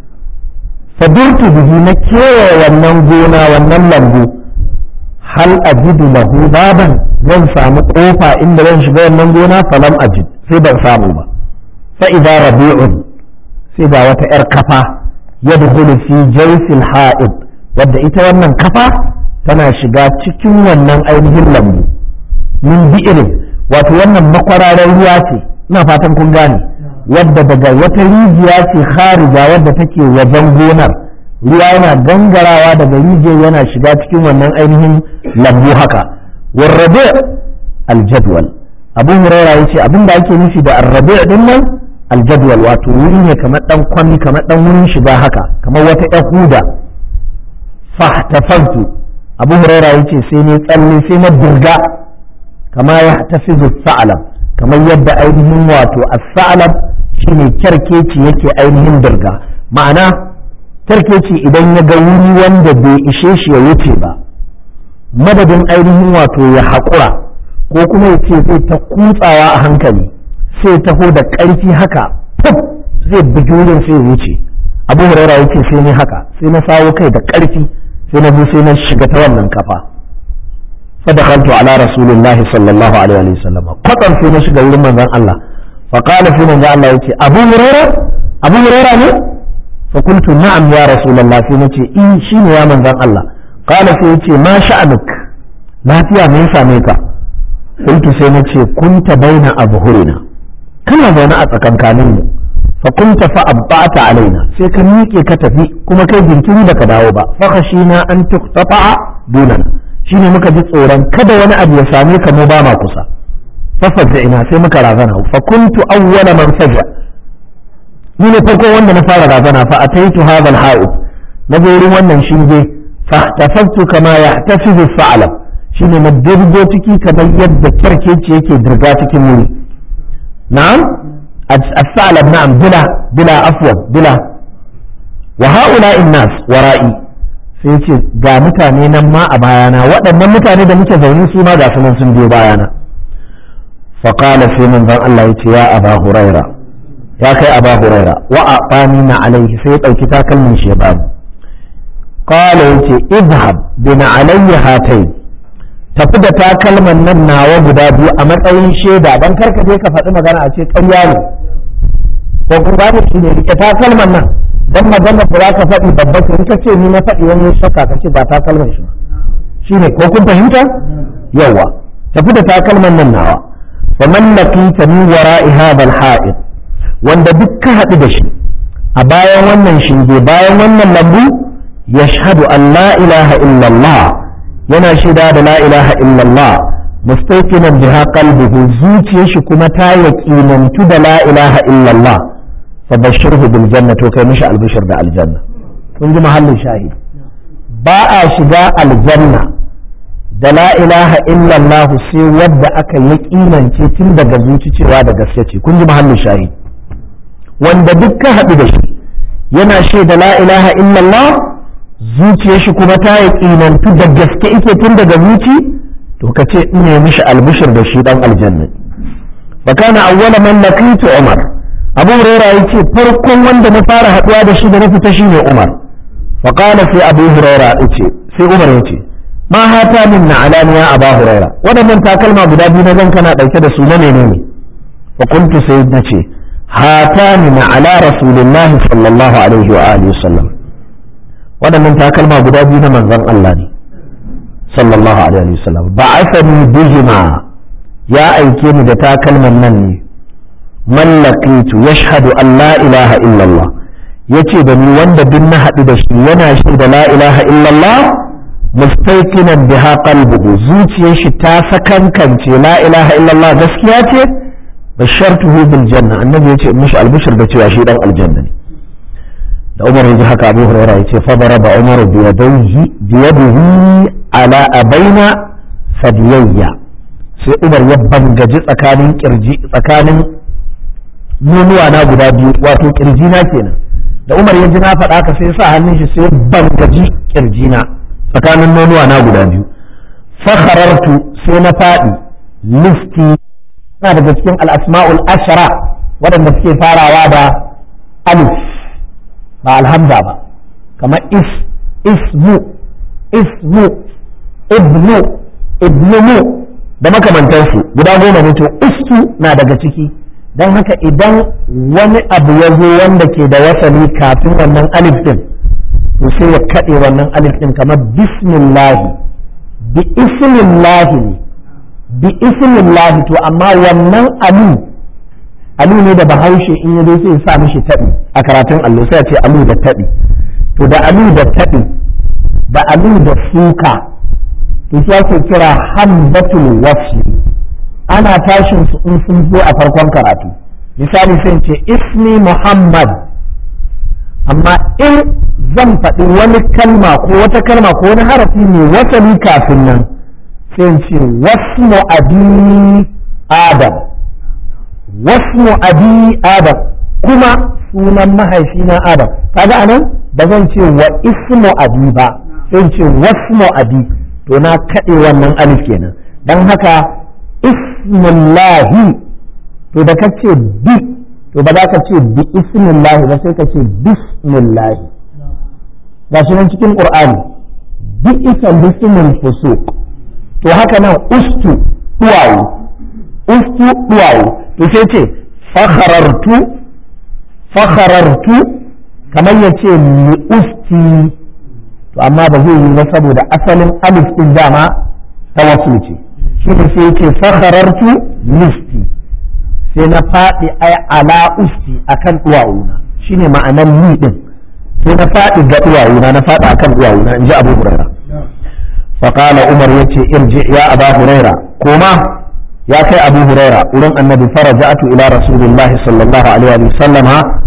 fadurtu bihi na kewaye wannan gona wannan lambu hal ajidu lahu baban zan samu kofa inda zan shiga wannan gona falam ajid sai ban samu ba fa idza rabi'un sai ga wata yar kafa yadkhulu fi jaysil ha'id wadda ita wannan kafa tana shiga cikin wannan ainihin lambu min bi'irin wato wannan makwararar ruwa ce ina fatan kun gane wadda daga wata rijiya ce kharija wadda take wajen gonar ruwa yana gangarawa daga rijiyar yana shiga cikin wannan ainihin lambu haka warrabe aljadwal abu huraira yace abin da ake nufi da arrabe din nan aljadwal wato wuri ne kamar dan kwami kamar dan wurin shiga haka kamar wata yahuda fahtafaltu abu huraira yace sai ne tsalle sai na dirga kama ya tafizu sa'alab kamar yadda ainihin wato as-sa'alab shine kyarkeci yake ainihin dirga ma'ana kyarkeci idan ya ga wuri wanda bai ishe shi ya wuce ba madadin ainihin wato ya haƙura ko kuma ya ce zai ta kutsawa a hankali sai taho da ƙarfi haka puf zai bugi wurin sai ya wuce abu huraira yace sai ne haka sai na sawo kai da ƙarfi sai na sai na shiga ta wannan kafa fadakaltu ala rasulillahi sallallahu alaihi wa sallam kwatsam sai na shiga wurin manzon Allah fa qala sai manzon Allah yace Abu Hurairah Abu Hurairah ne fa qultu na'am ya rasulullah sai nace in shine ya manzon Allah qala sai yace ma sha'anuk lafiya me ya same ka qultu sai nace kunta baina abhurina kana zaune a tsakankanin mu fa kunta fa abba'ata alaina sai ka miƙe ka tafi kuma kai jinkiri baka dawo ba fa khashina an tuqtata dunana shine muka ji tsoron kada wani abu ya same ka mu ba ma kusa fa ina sai muka razana fa kuntu awwala man faja ni ne farko wanda na fara razana fa ataitu hadha al na wurin wannan shinge fahtafaftu kama yahtafizu sa'lam shine na dirgo ciki kamar yadda kyarkeci yake dirga cikin wuri na'am as-sa'lab na'am bila bila afwan bila wa ha'ula'in nas wara'i sai ce ga mutane nan ma a bayana waɗannan mutane da muke zaune su ma ga su nan sun biyo bayana faƙala sai manzon Allah ya ce ya aba huraira ya kai aba huraira wa a na alaihi sai ya ɗauki takalmin shi ya bani qala ya ce idhab bina alayya hatai tafi da takalman nan nawa guda biyu a matsayin shaida dan karka je ka faɗi magana a ce ƙarya ne ko kun gane shi ne rike takalman nan dan magana da za ka faɗi babba ce in ka ce ni na faɗi wani shakka ka ce ba takalman shi shi ne ko kun fahimta yawa tafi da takalman nan nawa fa man laqita min wara'i hadha al wanda duk ka haɗu da shi a bayan wannan shinge bayan wannan lambu yashhadu an la ilaha illallah yana shaida da la ilaha illallah mustayqinan biha qalbuhu zuciyar shi kuma ta yaqinantu da la ilaha illallah فبشره بالجنة وكي مش البشر ده الجنة kun ji mahallin shahid ba a shiga aljanna da la ilaha illallah sai wadda aka yi kimance tun daga zuci cewa da gaske ce kun ji mahallin shahid wanda duk ka haɗu da shi yana shaida la ilaha illallah zuciyar shi kuma ta yi kinantu da gaske ike tun daga zuci to ka ce in ne mishi albishir da shi dan aljanna fa kana awwala man laqitu umar abu huraira ya ce farkon wanda na fara haɗuwa da shi da na fita shi ne umar faƙala sai abu huraira ya ce sai umar ya ce ma hata min na alaniya abu huraira waɗannan takalma guda biyu na zan kana ɗauke da su na menene fa kuntu sai na ce hata min na ala rasulillahi sallallahu alaihi wa alihi sallam waɗannan takalma guda biyu na manzon Allah ne sallallahu alaihi wa sallam ba'athani bihima ya aike ni da takalman nan ne man laqitu yashhadu an la ilaha illallah yace da ni wanda duk na haɗu da shi yana shi da la ilaha illallah mustaiqinan biha qalbuhu zuciyar shi ta sakankance la ilaha illallah gaskiya ce bashartuhu bil janna annabi yace mishi albishir da cewa shi dan aljanna ne da Umar yaji haka Abu Hurairah yace fa daraba Umar bi yadayhi bi yadihi ala abaina fadiyayya sai Umar ya bangaji tsakanin kirji tsakanin nonuwa na guda biyu wato kirji na kenan da Umar ya ji na faɗa ka sai sa hannun shi sai bangaji kirji na tsakanin nonuwa na guda biyu fakharartu sai na faɗi listi na daga cikin al'asma'ul ashara waɗanda suke farawa da alif ba alhamza ba kamar is ismu ismu ibnu ibnu da makamantansu guda goma ne to istu na daga ciki don haka idan wani abu ya zo wanda ke da wasali kafin wannan alif din to sai ya kaɗe wannan alif din kamar bismillahi bi ismillahi ne bi ismillahi to amma wannan alu alu ne da bahaushe in ya zo sai ya sa mishi taɓi a karatun allo sai ya ce alu da taɓi to da alu da taɓi da alu da suka to shi ake kira hamzatul wasli ana tashin su in sun zo a farkon karatu misali sai ce ismi muhammad amma in zan faɗi wani kalma ko wata kalma ko wani harafi mai wasali kafin nan sai ce wasmu abi adam wasmu abi adam kuma sunan mahaifina adam kaga anan ba zan ce wa ismu abi ba sai ce wasmu abi to na kaɗe wannan alif kenan don haka ismullahi to da kace bi to ba za ka ce bi ismullahi ba sai ka ce bismillahi ga shi nan cikin qur'ani bi isa bismil fusuq to haka nan ustu duwawu ustu duwawu to sai ce fakharartu fakharartu kamar ya ce li usti to amma ba zai yi ba saboda asalin alif din dama ta wasu ce shi ne sai yake fakharartu listi sai na faɗi ai ala usti akan duwawuna shine ma'anan ni din sai na faɗi ga duwawuna na faɗi akan duwawuna in ji abu huraira فقال عمر يتي ارجع يا أبا هريرة كما يا كي أبو هريرة ولن النبي فرجعت إلى رسول الله صلى الله عليه وسلم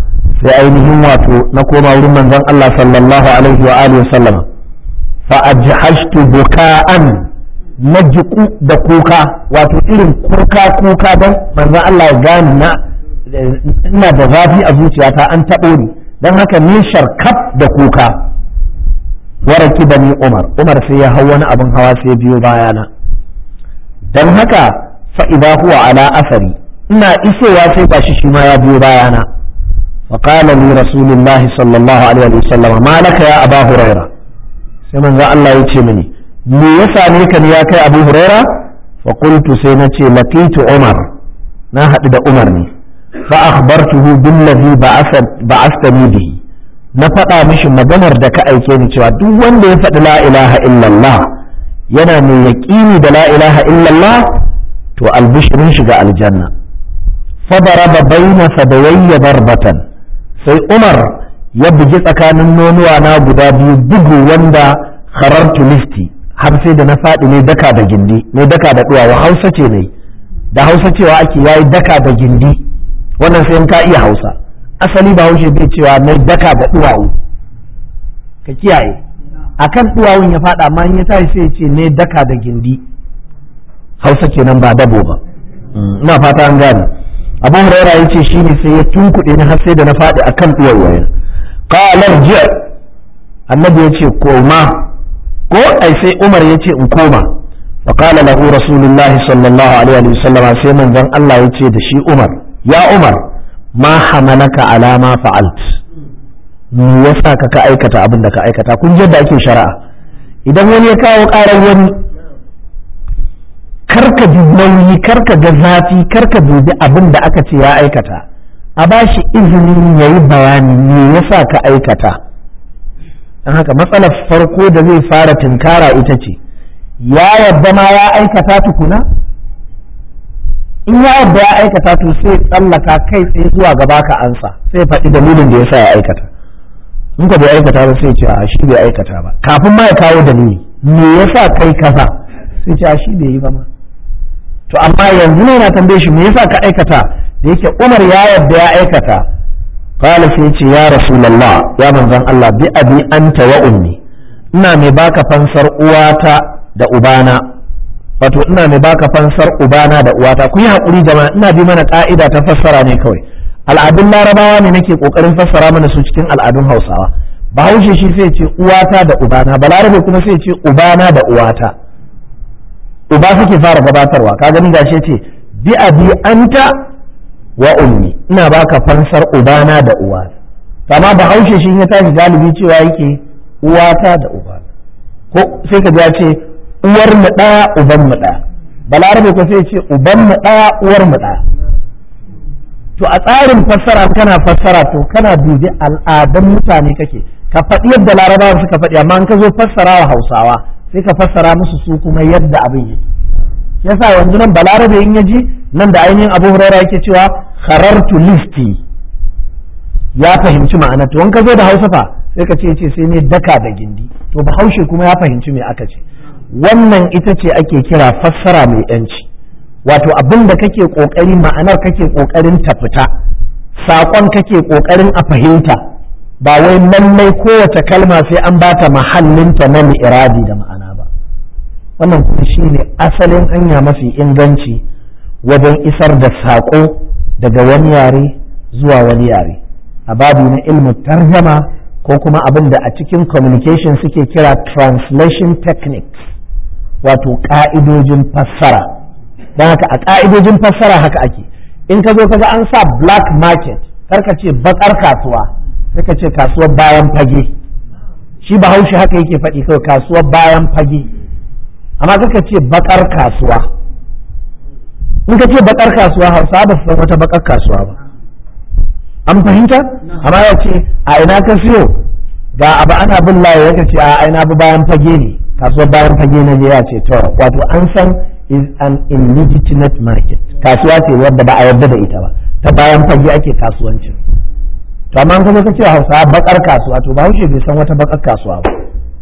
sai ainihin wato na koma wurin manzon Allah sallallahu alaihi wa alihi sallama fa ajhashtu buka'an najiku da kuka wato irin kuka kuka don manzon Allah ya gani na ina da zafi a zuciyata an taɓo ni don haka ni sharkaf da kuka waraki da ni Umar Umar sai ya hau wani abin hawa sai biyo bayana don haka fa'ida huwa ala asari ina isowa sai ba shi shi ma ya biyo bayana فقال لي رسول الله صلى الله عليه وسلم ما لك يا أبا هريرة سيما الله يتشمني me ya same ka ne ya kai abu huraira fa qultu sai na ce laqitu umar na haɗu da umar ne fa akhbartuhu billazi ba'astani bihi na faɗa mishi maganar da ka aike ni cewa duk wanda ya faɗi la ilaha illallah yana mai yaƙini da la ilaha illallah to albishirin shiga aljanna fa daraba baina sadawayya darbatan sai umar ya bugi tsakanin nonuwa na guda biyu bugu wanda kharartu listi har sai da na faɗi ne daka da gindi ne daka da duwawa hausa ce ne da hausa cewa ake yayi daka da gindi wannan sai in ka iya hausa asali ba haushe bai cewa na daka da duwawu ka kiyaye akan duwawun ya faɗa amma in ya tashi sai ce ne daka da gindi hausa kenan ba dabo ba ina fata an gane abu huraira ya ce shi ne sai ya tunkuɗe ni har sai da na faɗi akan duwawayen qala ji annabi ya ce koma ko ai sai Umar ya ce in koma fa qala lahu rasulullahi sallallahu alaihi wa sallam sai manzon Allah ya ce da shi Umar ya Umar ma hamalaka ala ma fa'alt me yasa ka ka aikata abin da ka aikata kun da ake shari'a idan wani ya kawo karar wani karka bi nauyi karka ga zafi karka dubi abin da aka ce ya aikata a bashi izinin yayi bayani me yasa ka aikata don haka matsalar farko da zai fara tunkara ita ce ya yadda ma ya aikata tukuna in ya yadda ya aikata to sai tsallaka kai tsaye zuwa gaba ka ansa sai faɗi dalilin da ya sa ya aikata in ka bai aikata ba sai ce a shi bai aikata ba kafin ma ya kawo dalili me yasa kai kaza sai ce a shi bai yi ba ma to amma yanzu ne na tambaye shi me yasa ka aikata da yake Umar ya yadda ya aikata qala sai ce ya rasulullah ya manzon Allah bi abi anta wa ummi ina mai baka fansar uwata da ubana wato ina mai baka fansar ubana da uwata ku yi hakuri jama'a ina bi mana ka'ida ta fassara ne kawai al'adun larabawa ne nake kokarin fassara mana su cikin al'adun hausawa bahaushe shi sai ce uwata da ubana balarabe kuma sai ce ubana da uwata uba suke fara gabatarwa ka gani gashi ce bi abi anta wa ummi ina baka fansar ubana da uwata kama bahaushe shi ya tashi galibi cewa yake uwata da ubana ko sai ka ya ce uwar mu daya uban mu daya balarabe ko sai ce uban mu daya uwar mu daya to a tsarin fassara kana fassara to kana dubi al'adan mutane kake ka faɗi yadda larabawa suka faɗi amma in ka zo fassara wa hausawa sai ka fassara musu su kuma yadda abin yake yasa yanzu nan balarabe in yaji nan da ainihin abu huraira yake cewa kharartu listi ya fahimci ma'ana to in ka zo da hausa fa sai ka ce ce sai ne daka da gindi to bahaushe kuma ya fahimci me aka ce wannan ita ce ake kira fassara mai yanci wato abin da kake kokari ma'anar kake kokarin ta fita saƙon kake kokarin a fahimta ba wai lallai kowace kalma sai an bata mahallinta na mi'irabi da ma'ana ba wannan kuma shine asalin hanya mafi inganci wajen isar da saƙo daga wani yare zuwa wani yare a babu na ilmin tarjama ko kuma abin da a cikin communication suke kira translation techniques wato ƙa'idojin fassara don haka a ƙa'idojin fassara haka ake in ka zo kaga an sa black market karka ce bakar kasuwa sai ka ce kasuwar bayan fage shi bahaushe haka yake faɗi kawai kasuwar bayan fage amma kaka ce bakar kasuwa in ka ce bakar kasuwa hausa ba su san wata bakar kasuwa ba an fahimta amma ya ce a ina ka siyo ga abu ana bin layi ya ce a ina bi bayan fage ne kasuwar bayan fage na je ya ce to wato an san is an illegitimate market kasuwa ce wadda ba a yarda da ita ba ta bayan fage ake kasuwancin to amma kuma ka ce hausa bakar kasuwa to ba bai san wata bakar kasuwa ba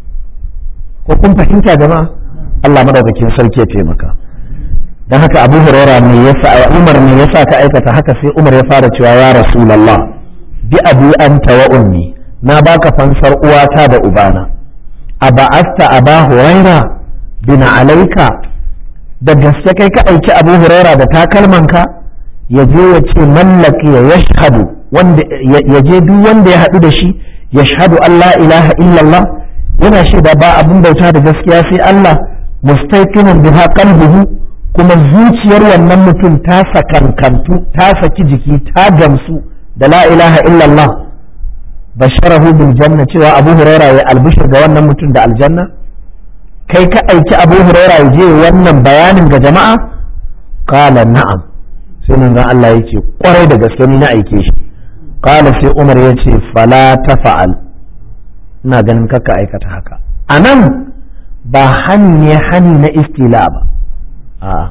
ko kun fahimta jama'a Allah madaukakin sarki ya taimaka dan haka Abu Hurairah ne yasa Umar ne yasa ka aikata haka sai Umar ya fara cewa ya Rasulullah bi abi anta wa ummi na baka fansar uwata da ubana a ba'asta aba huraira bin alaika da gaske kai ka aiki abu huraira da takalmanka ya je ya ce mallaki ya yashhadu wanda ya je duk wanda ya haɗu da shi yashhadu Allah ilaha illallah yana shaida ba abin bauta da gaskiya sai Allah mustaqinan biha qalbuhu kuma zuciyar wannan mutum ta sakankantu ta saki jiki ta gamsu da la ilaha illallah basharahu bil janna cewa abu huraira ya albishir ga wannan mutum da aljanna kai ka aiki abu huraira ya je wannan bayanin ga jama'a qala na'am sai manzon Allah yace kwarai da gaske ni na aike shi qala sai Umar yace fala tafa'al ina ganin kaka aikata haka anan ba hani ne hani na istila ba a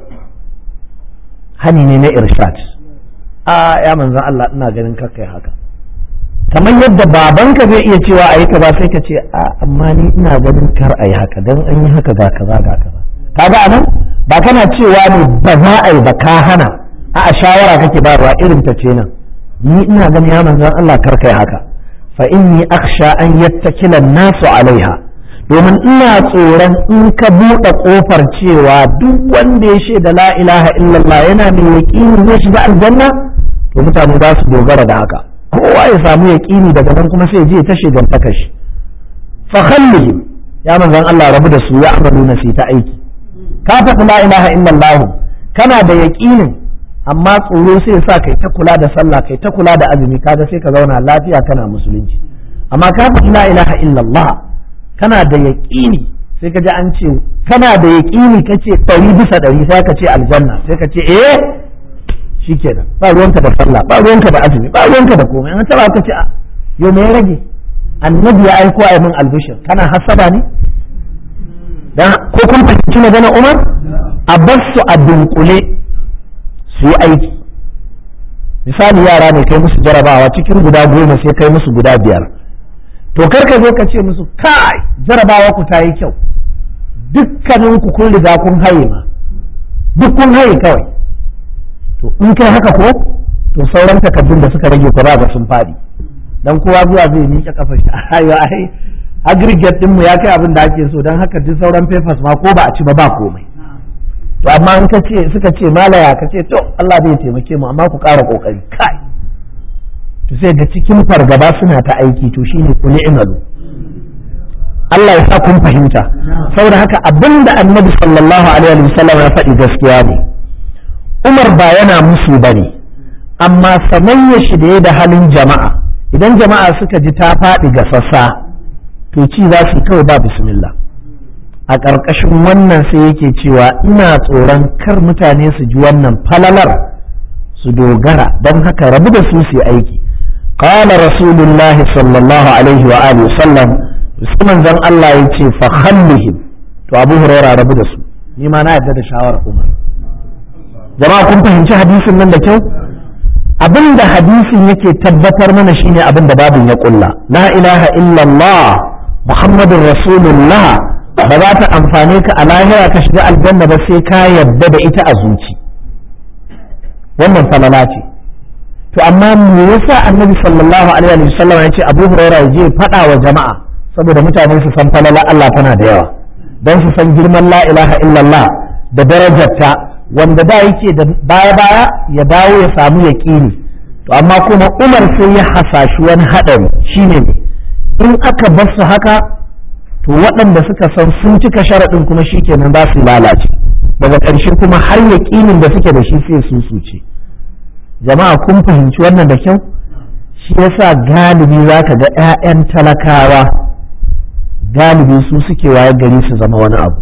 hani ne na irshad a ya manzon Allah ina ganin kaka yi haka kamar yadda babanka zai iya cewa a yi ka ba sai ka ce a amma ni ina ganin kar a yi haka don an yi haka ga kaza ga kaza kaga anan ba kana cewa ne ba za a yi ba ka hana a shawara kake bayarwa irin ta ce nan ni ina ganin ya manzon Allah kar kai haka fa inni akhsha an yattakila nasu alaiha domin ina tsoron in ka buɗe ƙofar cewa duk wanda ya shaida la ilaha illallah yana mai yaƙini zai shiga aljanna to mutane za su dogara da haka kowa ya samu yaƙini daga nan kuma sai je ta shigantaka shi fa khallihim ya manzon Allah rabu da su ya amalu na ta aiki ka faɗi la ilaha illallah kana da yaƙinin amma tsoro sai sa kai ta kula da sallah kai ta kula da azumi kaga sai ka zauna lafiya kana musulunci amma ka faɗi la ilaha illallah kana da yaƙini sai ka ji an ce kana da yaƙini ka ce ɗari bisa ɗari sai ka ce aljanna sai ka ce eh shikenan ba ruwanka da sallah ba ruwanka da azumi ba ruwanka da komai an taba ka ce a yau me ya rage annabi ya aiko a min albishir kana hasaba ne dan ko kun fahimci magana Umar a bar su a dunkule su yi aiki misali yara ne kai musu jarabawa cikin guda goma sai kai musu guda biyar to kar ka zo ka ce musu kai jarabawa ku ta yi kyau dukkanin ku kun riga kun haye ma duk kun haye kawai to in kai haka ko to sauran takardun da suka rage ba ga sun faɗi dan kowa zuwa zai miƙe kafar shi ayo ai aggregate din mu ya kai abin da ake so dan haka duk sauran papers ma ko ba a ci ba ba komai to amma in ka ce suka ce malaya ka ce to Allah zai taimake mu amma ku ƙara kokari kai to sai ga cikin fargaba suna ta aiki to shine ku ni'malu Allah ya sa kun fahimta saboda haka abinda annabi sallallahu alaihi wasallam ya faɗi gaskiya ne Umar ba yana musu ba ne, amma sanayya shi da ya da halin jama'a, idan jama'a suka ji ta faɗi ga sassa, to ci za su kawai ba bismillah. A ƙarƙashin wannan sai yake cewa ina tsoron kar mutane su ji wannan falalar su dogara don haka rabu da su su aiki. Qala Rasulullahi sallallahu alaihi wa alihi sallam musamman zan Allah ya ce fa khallihim to Abu Hurairah rabu da su ni ma na yarda da shawarar Umar. jama'a kun fahimci hadisin nan da kyau abin da hadisin yake tabbatar mana shine abin da babin ya kulla la ilaha illallah muhammadun rasulullah ba za ta amfane ka a lahira ka shiga aljanna ba sai ka yadda da ita a zuci wannan falala ce to amma me yasa annabi sallallahu alaihi wasallam ya ce abu hurairah ya je faɗa wa jama'a saboda mutane su san falala Allah tana da yawa don su san girman la ilaha illallah da darajarta wanda da yake da baya-baya ya dawo ya samu yaƙini to amma kuma umar sai ya hasashi wani haɗari shine ne in aka bar su haka to waɗanda suka san sun cika sharaɗin kuma shi kenan za su lalace daga ƙarshe kuma har yaƙinin da suke da shi sai su suce jama'a kun fahimci wannan da kyau shi yasa galibi za ka ga 'ya'yan talakawa galibi su suke waye gari su zama wani abu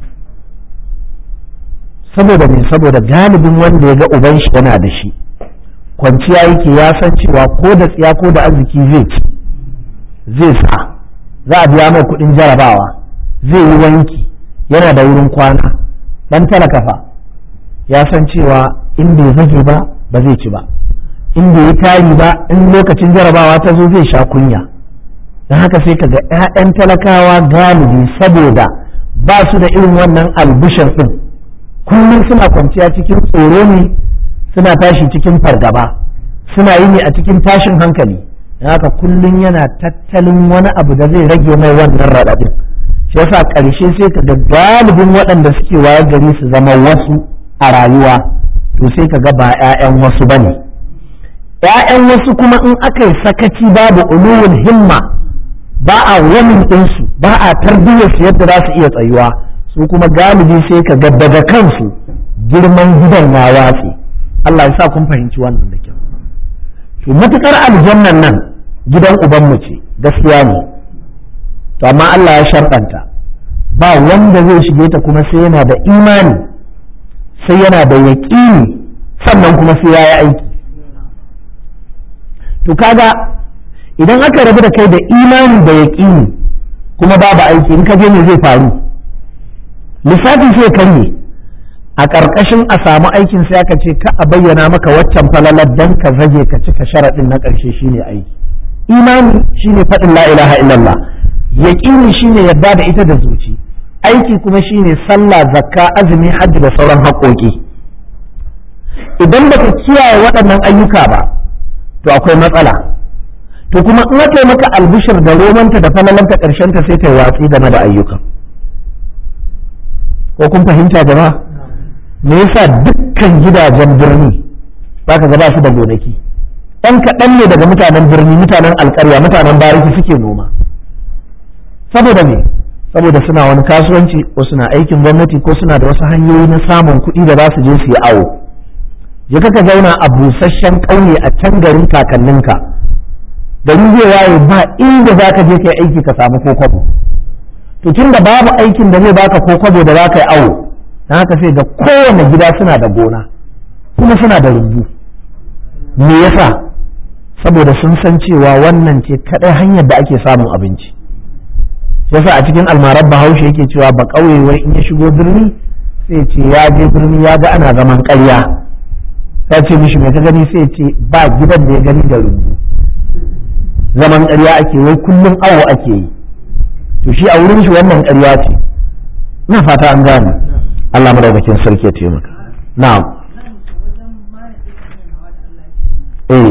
saboda me saboda galibin wanda ya ga uban shi yana da shi kwanciya yake ya san cewa ko da tsiya ko da arziki zai ci zai sa za a biya mai kuɗin jarabawa zai yi wanki yana da wurin kwana dan talaka fa ya san cewa in bai zage ba ba zai ci ba in bai yi tari ba in lokacin jarabawa ta zo zai sha kunya don haka sai ka ga 'ya'yan talakawa galibi saboda ba su da irin wannan albishir ɗin kullum suna kwanciya cikin tsoro ne suna tashi cikin fargaba suna yi ne a cikin tashin hankali don haka kullum yana tattalin wani abu da zai rage mai wannan raɗaɗin shi yasa ƙarshe sai ka ga galibin waɗanda suke waye gari su zama wasu a rayuwa to sai ka ga ba 'ya'yan wasu ba ne 'ya'yan wasu kuma in aka yi sakaci babu uluwul himma ba a wani ɗinsu ba a tarbiyyar su yadda za su iya tsayuwa su kuma galibi sai ka ga daga kansu girman gidan ya watse Allah ya sa kun fahimci wannan da kyau to matukar aljannan nan gidan ubanmu ce gaskiya ne to amma Allah ya sharɗanta ba wanda zai shige ta kuma sai yana da imani sai yana da yaƙini sannan kuma sai ya yi aiki to kaga idan aka rabu da kai da imani da yaƙini kuma babu aiki in ka je ne zai faru lissafin sai karye a ƙarƙashin a samu aikin sai aka ce ka a bayyana maka waccan falalar dan ka zage ka cika sharaɗin na ƙarshe shine aiki imani shine faɗin la ilaha illallah yaƙini shine yadda da ita da zuci aiki kuma shine sallah zakka azumi hajji da sauran haƙoƙi idan baka kiyaye waɗannan ayyuka ba to akwai matsala to kuma in aka yi maka albishir da romanta da falalanta ƙarshen ta sai ta watsi game da ayyukan ko kun fahimta jama'a me yasa dukkan gidajen birni zaka ga ba su da gonaki ɗan kaɗan ne daga mutanen birni mutanen alƙarya mutanen bariki suke noma saboda me saboda suna wani kasuwanci ko suna aikin gwamnati ko suna da wasu hanyoyi na samun kuɗi da za su je su yi awo je ka zauna a busasshen ƙauye a can garin kakanninka gari zai waye ba inda za ka je ka yi aiki ka samu ko kwabo to tun da babu aikin da zai baka ko kwabo da za ka yi awo don haka sai ga kowane gida suna da gona kuma suna da rumbu me yasa saboda sun san cewa wannan ce kadai hanyar da ake samun abinci yasa a cikin almarar bahaushe yake cewa ba ƙauye wai in ya shigo birni sai ce ya je birni ya ga ana zaman ƙarya ta ce mishi mai ta gani sai ce ba gidan da ya gani da rumbu zaman ƙarya ake wai kullum awo ake yi to shi a wurin shi wannan ƙarya ce ina fata an gane Allah madaukakin sarki ya taimaka na'am eh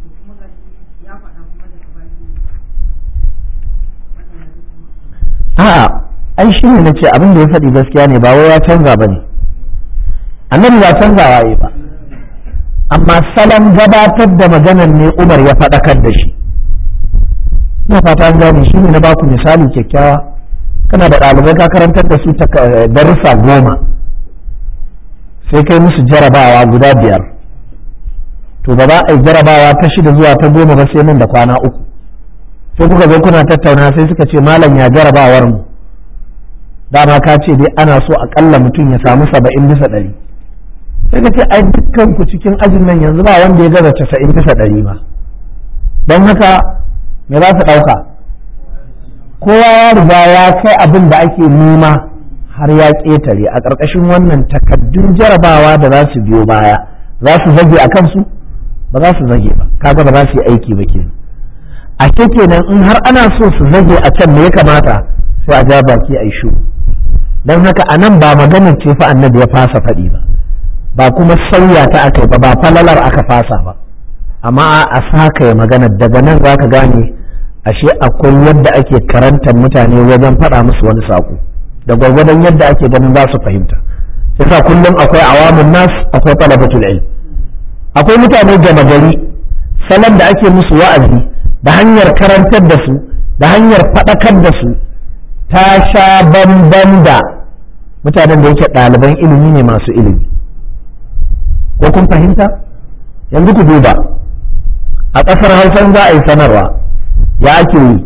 a'a ai shi ne nace abin da ya faɗi gaskiya ne ba wai ya canza ba ne annabi ba canzawa yi ba amma salon gabatar da maganar ne umar ya faɗakar da shi ina fata an gane shi ne na baku misali kyakkyawa kana da ɗalibai ka karantar da su darussa goma sai kai musu jarabawa guda biyar to ba za a yi jarabawa ta shida zuwa ta goma ba sai nan da kwana uku sai kuka zo kuna tattauna sai suka ce malam ya jarabawar mu dama ka ce dai ana so akalla mutum ya samu saba'in bisa ɗari sai ka ce ai dukkan ku cikin ajin nan yanzu ba wanda ya gaza casa'in bisa ɗari ba don haka me za su ɗauka kowa ya riga ya kai abin da ake nema har ya ƙetare a ƙarƙashin wannan takaddun jarabawa da za su biyo baya za su zage a kansu ba za su zage ba kaga ba za su yi aiki ba kenan a kenan in har ana so su zage a can me ya kamata sai a ja baki a yi shu don haka a nan ba maganar ce fa annabi ya fasa faɗi ba ba kuma sauya ta aka ba ba falalar aka fasa ba amma a saka ya magana daga nan za ka gane ashe akwai yadda ake karantar mutane wajen faɗa musu wani saƙo da gwargwadon yadda ake ganin za su fahimta yasa kullum akwai awamun nas akwai talabatul ilm akwai mutane gama gari salon da ake musu wa'azi da hanyar karantar da su da hanyar faɗakar da su ta sha bamban da mutanen da yake ɗaliban ilimi ne masu ilimi ko kun fahimta yanzu ku duba a ƙasar hausan za a yi sanarwa ya ake yi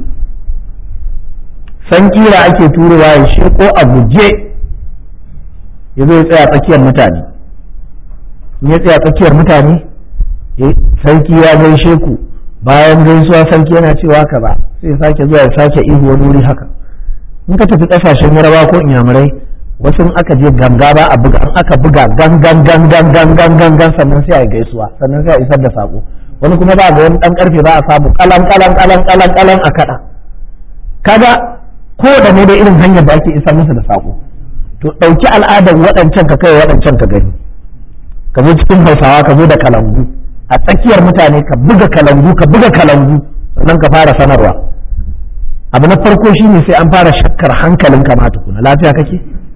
san kira ake turowa ya sheko a guje ya zo ya tsaya tsakiyar mutane in ya tsaya tsakiyar mutane sarki ya gaishe ku bayan gaisuwa sarki yana cewa ka ba sai sake zuwa ya sake ihu wani wuri haka in ka tafi kasashen yarabawa ko inyamurai wasu in aka je ganga ba a buga in aka buga gangan gangan gangan gangan sannan sai a yi gaisuwa sannan sai a isar da sako wani kuma ba ga wani dan karfe ba a samu kalan kalan kalan kalan kalan a kada kaga ko da ne da irin hanyar da ake isar musu da sako to dauki al'adar waɗancan ka kai waɗancan ka gani ka zo cikin hausawa ka zo da kalangu a tsakiyar mutane ka buga kalangu ka buga kalangu sannan ka fara sanarwa abu na farko shine sai an fara shakkar hankalin ka ma tukuna lafiya kake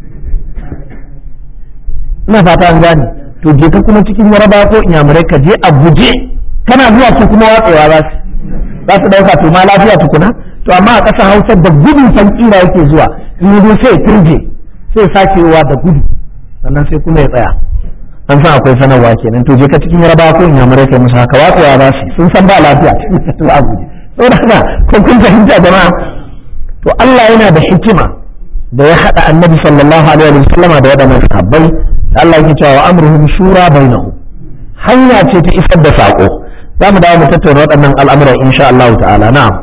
ina fata an gane to je ka kuma cikin yaraba ko inyamurai ka je a guje kana zuwa su kuma watsewa za su za su dauka to ma lafiya tukuna to amma a ƙasar hausa da gudun san kira yake zuwa in yi sai turje sai sakewa da gudu sannan sai kuma ya tsaya an san akwai sanarwa kenan to je ka cikin yaraba ko inyamurai kai musu haka watsewa za su sun san ba lafiya to a guje saboda haka ko kun fahimta jama'a to Allah yana da hikima da ya haɗa annabi sallallahu alaihi wa sallama da waɗannan sahabbai Allah yake cewa wa amruhum shura bainahu hanya ce ta isar da sako za mu dawo mu tattauna waɗannan al'amuran insha Allah ta'ala na'am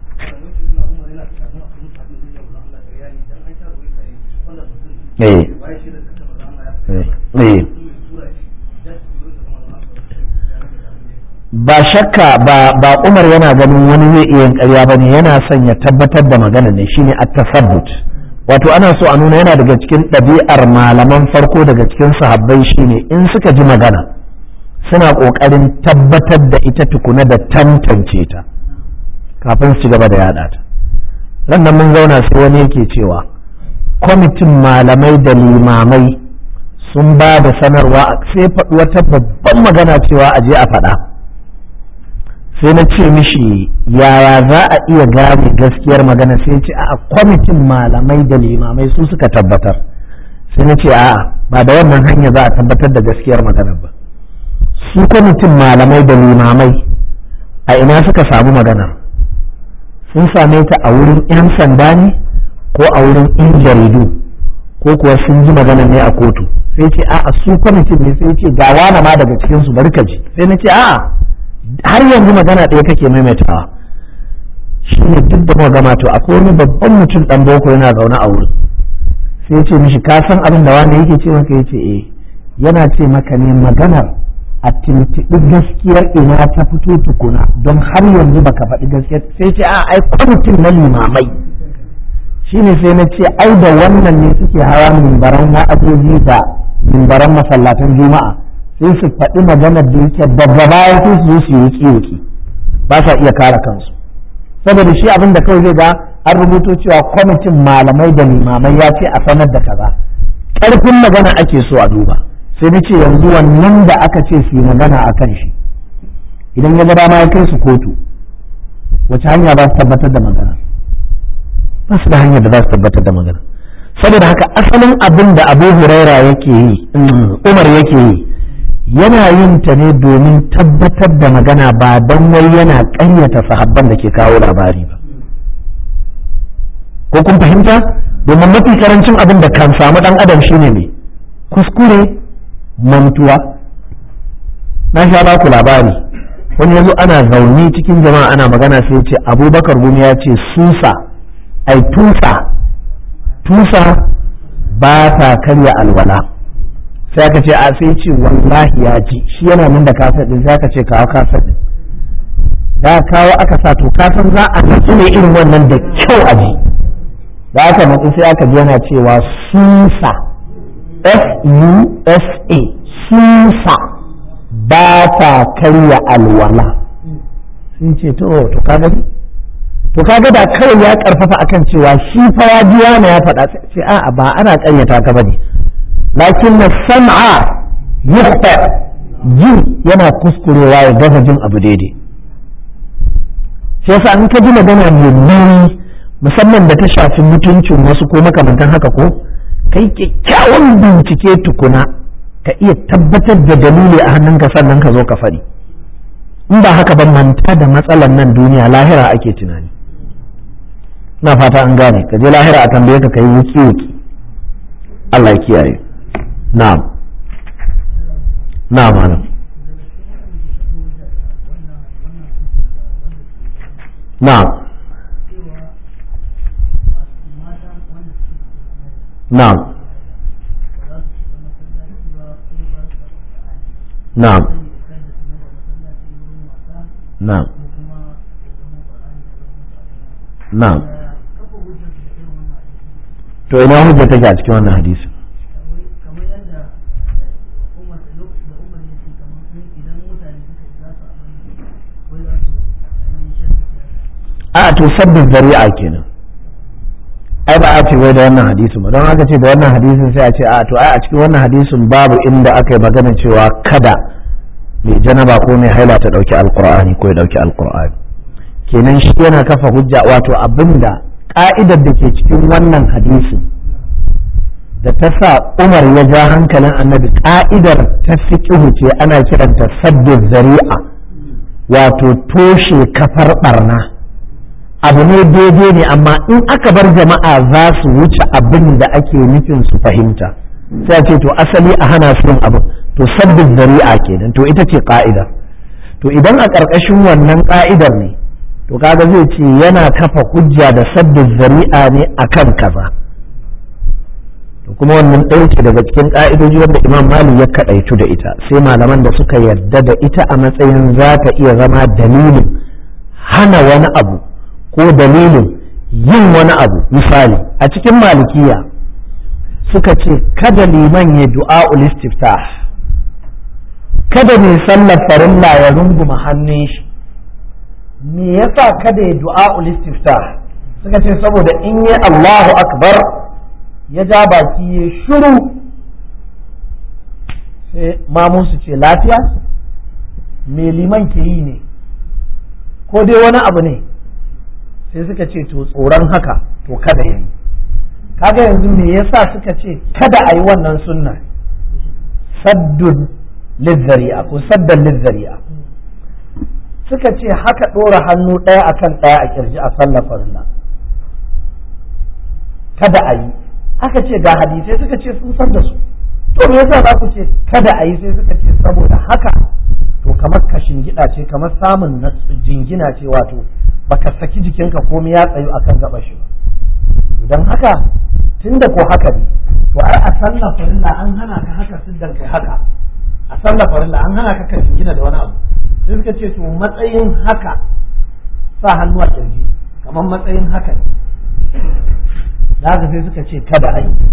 eh eh ba shakka ba ba Umar yana ganin wani zai iya ƙarya bane yana son ya tabbatar da magana ne shine at-tasabbut wato ana so a nuna yana daga cikin ɗabi'ar malaman farko daga cikin sahabbai shine in suka ji magana suna ƙoƙarin tabbatar da ita tukuna da tantance ta kafin su gaba da yaɗa ta rannan mun zauna sai wani yake cewa kwamitin malamai da limamai sun ba da sanarwa sai faɗi wata babban magana cewa a je a faɗa sai na ce mishi yaya za a iya gane gaskiyar magana sai ce a kwamitin malamai da limamai su suka tabbatar sai na ce a'a ba da wannan hanya za a tabbatar da gaskiyar magana ba su kwamitin malamai da limamai a ina suka samu magana sun same ta a wurin 'yan sanda ne ko a wurin 'yan jaridu ko kuwa sun ji magana ne a kotu sai ce a'a su kwamitin ne sai ce ga wani ma daga cikinsu bari ka ji sai na ce a'a har yanzu magana ɗaya kake maimaitawa shi ne duk da gama to akwai wani babban mutum ɗan boko yana zaune a wurin sai ce mishi ka san abin da wani yake ce maka yace eh yana ce maka ne maganar a tuntuɓi gaskiyar ina ta fito tukuna don har yanzu baka faɗi gaskiyar sai ce a ai kwamitin na limamai shine sai na ce ai da wannan ne suke hawa mimbaran wa'azoji da mimbaran masallatan juma'a sai su faɗi maganar da yake daga baya sai su zo su yi kiyoki ba sa iya kare kansu saboda shi abin da kawai zai ga an rubuto cewa kwamitin malamai da limamai ya ce a sanar da kaza ƙarfin magana ake so a duba sai na ce yanzu wannan da aka ce su yi magana a kan shi idan ya ga dama ya kai su kotu wace hanya ba su tabbatar da magana ba su da hanyar da za su tabbatar da magana saboda haka asalin abin da abu huraira yake yi umar yake yi yana yin ta ne domin tabbatar da magana ba don wai yana ƙaryata sahabban da ke kawo labari ba ko kun fahimta domin mafi karancin abin da kan samu ɗan adam shine ne kuskure mantuwa na sha ba ku labari wani yazo ana zaune cikin jama'a ana magana sai ce abubakar gumi ya ce susa ai tusa tusa ba ta karya alwala sai aka ce a sai ce wallahi ya ji shi yana nan da kasar din sai aka ce kawo kasar din da kawo aka sa to kasan za a natsu ne irin wannan da kyau a ji da aka natsu sai aka ji yana cewa susa s-u-s-a susa ba ta karya alwala sun ce to to ka gani to kaga da kawai ya karfafa akan cewa shi fa ya ji wani ya faɗa sai a'a ba ana ƙaryata ka bane lakin na sam'a yukhta ji yana kuskurewa ya gaza jin abu daidai sai yasa in ka ji magana mai nauyi musamman da ta shafi mutuncin wasu ko makamantan haka ko kai kyakkyawan bincike tukuna ka iya tabbatar da dalili a hannunka sannan ka zo ka faɗi in ba haka ba manta da matsalar nan duniya lahira ake tunani na fata an gane ka je lahira a tambaye ka kai wuki wuki Allah ya kiyaye na'am na'am malam na'am na'am na'am na'am na'am to ina hujja take a cikin wannan hadisi to sabbin zari'a kenan ai ba a ce wai da wannan hadisin ba don haka ce da wannan hadisin sai a ce a to ai a cikin wannan hadisin babu inda aka yi magana cewa kada mai janaba ko mai haila ta dauki alqur'ani ko ya dauki alqur'ani kenan shi yana kafa hujja wato abinda ka'idar da ke cikin wannan hadisin da ta sa Umar ya ja hankalin annabi ka'idar ta fiqhu ce ana kiranta sabbin zari'a wato toshe kafar barna abu ne daidai ne amma in aka bar jama'a za su wuce abin da ake nufin su fahimta sai ce to asali a hana su yin abin to sabbin zari'a kenan to ita ce ka'idar to idan a ƙarƙashin wannan ka'idar ne to kaga zai ce yana kafa hujja da sabbin zari'a ne akan kaza to kuma wannan ɗauke daga cikin ƙa'idoji wanda imam malik ya kaɗaitu da ita sai malaman da suka yarda da ita a matsayin za ta iya zama dalilin hana wani abu ko dalilin yin wani abu misali a cikin malikiya suka ce kada liman ya du'a istiftah kada mai sallar farilla ya runguma hannun shi me yasa kada ya du'a istiftah suka ce saboda in yi Allahu akbar ya ja baki ya shiru sai mamun su ce lafiya me liman ke yi ne ko dai wani abu ne sai suka ce to tsoron haka to kada yi kaga yanzu me yasa suka ce kada a yi wannan sunna saddun lizzari'a ko saddan lizzari'a suka ce haka ɗora hannu ɗaya akan ɗaya a kirji a sallar farilla kada a yi aka ce ga hadisai suka ce sun san da su to me yasa za ku ce kada a yi sai suka ce saboda haka to kamar ka shingida ce kamar samun jingina ce wato baka saki jikinka komai ya tsayu akan gaba shi ba idan haka tunda ko haka ne to ai a sallah farilla an hana ka haka siddan kai haka a sallah farilla an hana ka ka jingina da wani abu sai suka ce to matsayin haka sa hannu a kirji kamar matsayin haka ne da haka sai suka ce kada a yi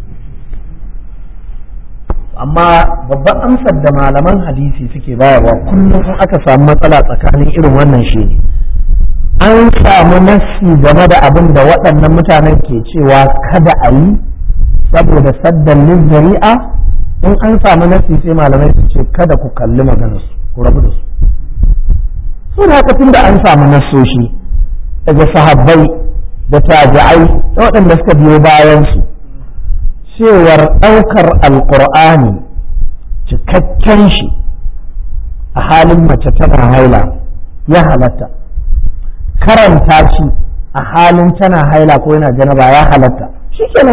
amma babban amsar da malaman hadisi suke bayarwa kullum in aka samu matsala tsakanin irin wannan shi ne an samu nassi game da abin da waɗannan mutanen ke cewa kada a yi saboda saddan zari'a in an samu nassi sai malamai su ce kada ku kalli maganarsu ku rabu da su su da haka tunda an samu nassoshi daga sahabbai da tabi'ai da waɗanda suka biyo bayansu cewar ɗaukar alƙur'ani cikakken shi a halin mace tana haila ya halatta karanta shi a halin tana haila ko yana janaba ya halatta shi kenan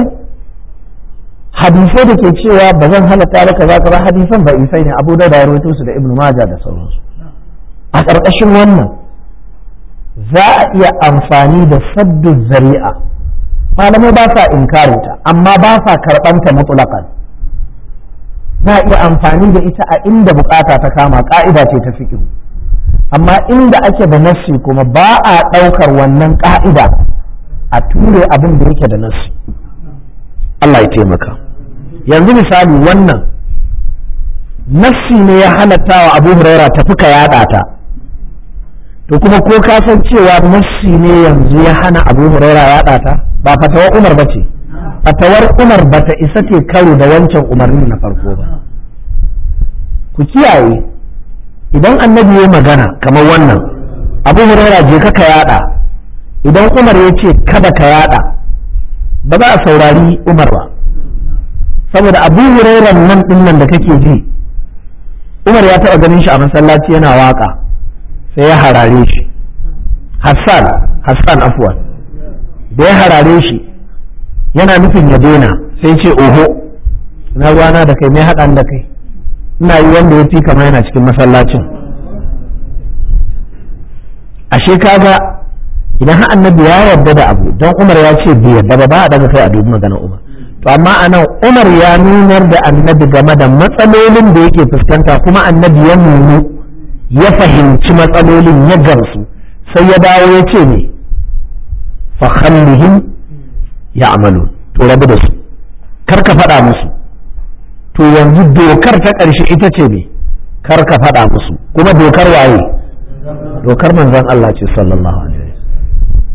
hadisai da ke cewa ba zan halatta da kaza kaza hadisan ba isai ne abu da da rawaito su da ibnu maja da sauransu a ƙarƙashin wannan za a iya amfani da saddu zari'a malamai ba sa inkarinta amma ba sa karɓanta mutulakan za a iya amfani da ita a inda bukata ta kama ƙa'ida ce ta fiƙihu amma inda ake da nassi kuma ba a ɗaukar wannan ƙa'ida a ture abin da yake da nassi Allah ya taimaka yanzu misali wannan nassi ne ya halatta wa abu huraira tafi ka yaɗa ta to kuma ko ka san cewa nassi ne yanzu ya hana abu huraira yaɗa ta ba fatawar umar ba ce fatawar umar ba ta isa ce karo da wancan umarnin na farko ba ku kiyaye idan annabi ya magana kamar wannan abu huraira je ka yaɗa idan umar ya ce kada ka yaɗa ba za a saurari umar ba saboda abu hurairan nan ɗin nan da kake ji umar ya taɓa ganin shi a masallaci yana waka sai ya harare shi hassan hassan afwan da ya harare shi yana nufin ya daina sai ce oho na ruwana da kai mai haɗan da kai ina yi wanda ya fi kama yana cikin masallacin ashe kaga idan har annabi ya yarda da abu don umar ya ce bai yarda ba ba a daga kai a dubi maganar umar to amma anan umar ya nunar da annabi game da matsalolin da yake fuskanta kuma annabi ya nunu ya fahimci matsalolin ya gamsu sai ya dawo ya ce ne fa khallihim ya'malu to rabu da su kar ka faɗa musu to yanzu dokar ta ƙarshe ita ce ne kar ka faɗa musu kuma dokar waye dokar manzon Allah ce sallallahu alaihi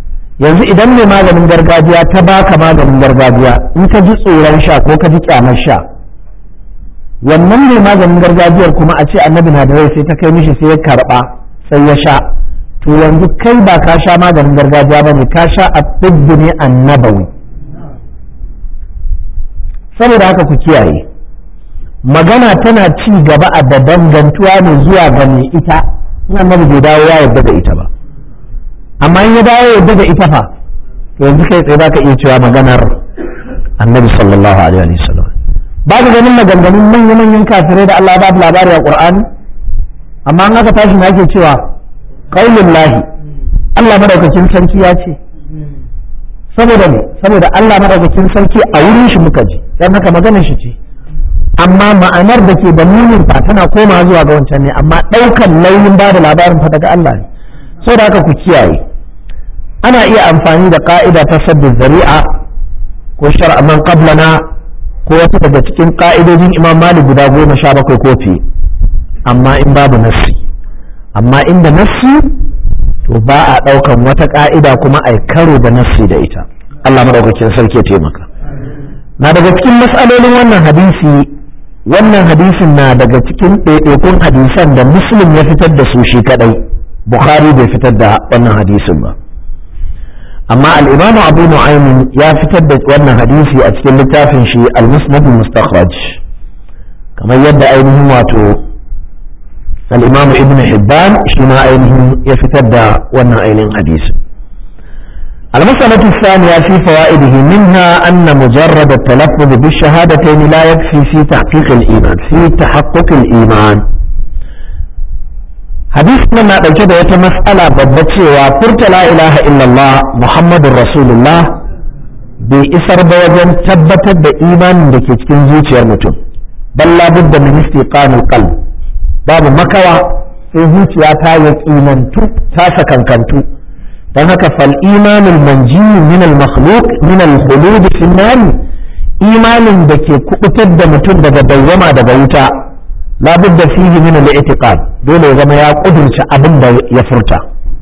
yanzu idan mai maganin gargajiya ta baka maganin gargajiya in ka ji tsoron sha ko ka ji kyamar sha wannan mai maganin gargajiyar kuma a ce annabi na da rai sai ta kai mishi sai ya karba sai ya sha to yanzu kai ba ka sha maganin gargajiya ba ne ka sha a ne annabawi saboda haka ku kiyaye magana tana ci gaba a da dangantuwa ne zuwa ga mai ita in annabi bai dawo ya yarda da ita ba amma in ya dawo ya yarda da ita fa to yanzu kai tsaye baka iya cewa maganar annabi sallallahu alaihi wa sallam ba ka ganin maganganun manya manyan kafirai da Allah ba labari a Qur'ani amma an aka tashi na ake cewa qaulul lahi Allah madaukakin sarki ya ce saboda ne saboda Allah madaukakin sarki a wurin shi muka ji dan haka maganar shi ce amma ma'anar da ke da munin fa tana koma zuwa ga wancan ne amma ɗaukan launin ba da labarin fa daga Allah ne so da haka ku kiyaye ana iya amfani da ka'ida ta sabbin zari'a ko shar'a man qablana ko wata daga cikin ka'idojin Imam Malik guda goma sha bakwai ko fiye amma in babu nassi amma inda nassi to ba a ɗaukan wata ka'ida kuma a karo da nassi da ita Allah madaukakin sarki ya taimaka na daga cikin matsalolin wannan hadisi wannan hadisin na daga cikin ɗaiɗaikun hadisan da muslim ya fitar da su shi kadai bukhari bai fitar da wannan hadisin ba amma al'imamu abu nu'aymin ya fitar da wannan hadisi a cikin littafin shi al-musnad mustakhraj kamar yadda ainihin wato al'imamu ibn hibban shi ma ainihin ya fitar da wannan ainihin hadisi المسألة الثانية في فوائده منها أن مجرد التلفظ بالشهادتين لا يكفي في تحقيق الإيمان في تحقق الإيمان حديث من ɗauke da wata mas'ala babba cewa furta la ilaha illallah muhammadun rasulullah bai isar ba wajen tabbatar da imanin da ke cikin zuciyar mutum balla budda min istiqanul qalb babu makawa sai zuciya ta yaƙinantu ta sakankantu don haka fal imanul manjiyu min al makhluq min al khulud fi imanin da ke kubutar da mutum daga dawwama daga wuta labudda fihi min al i'tiqad dole ya zama ya kudurci abin da ya furta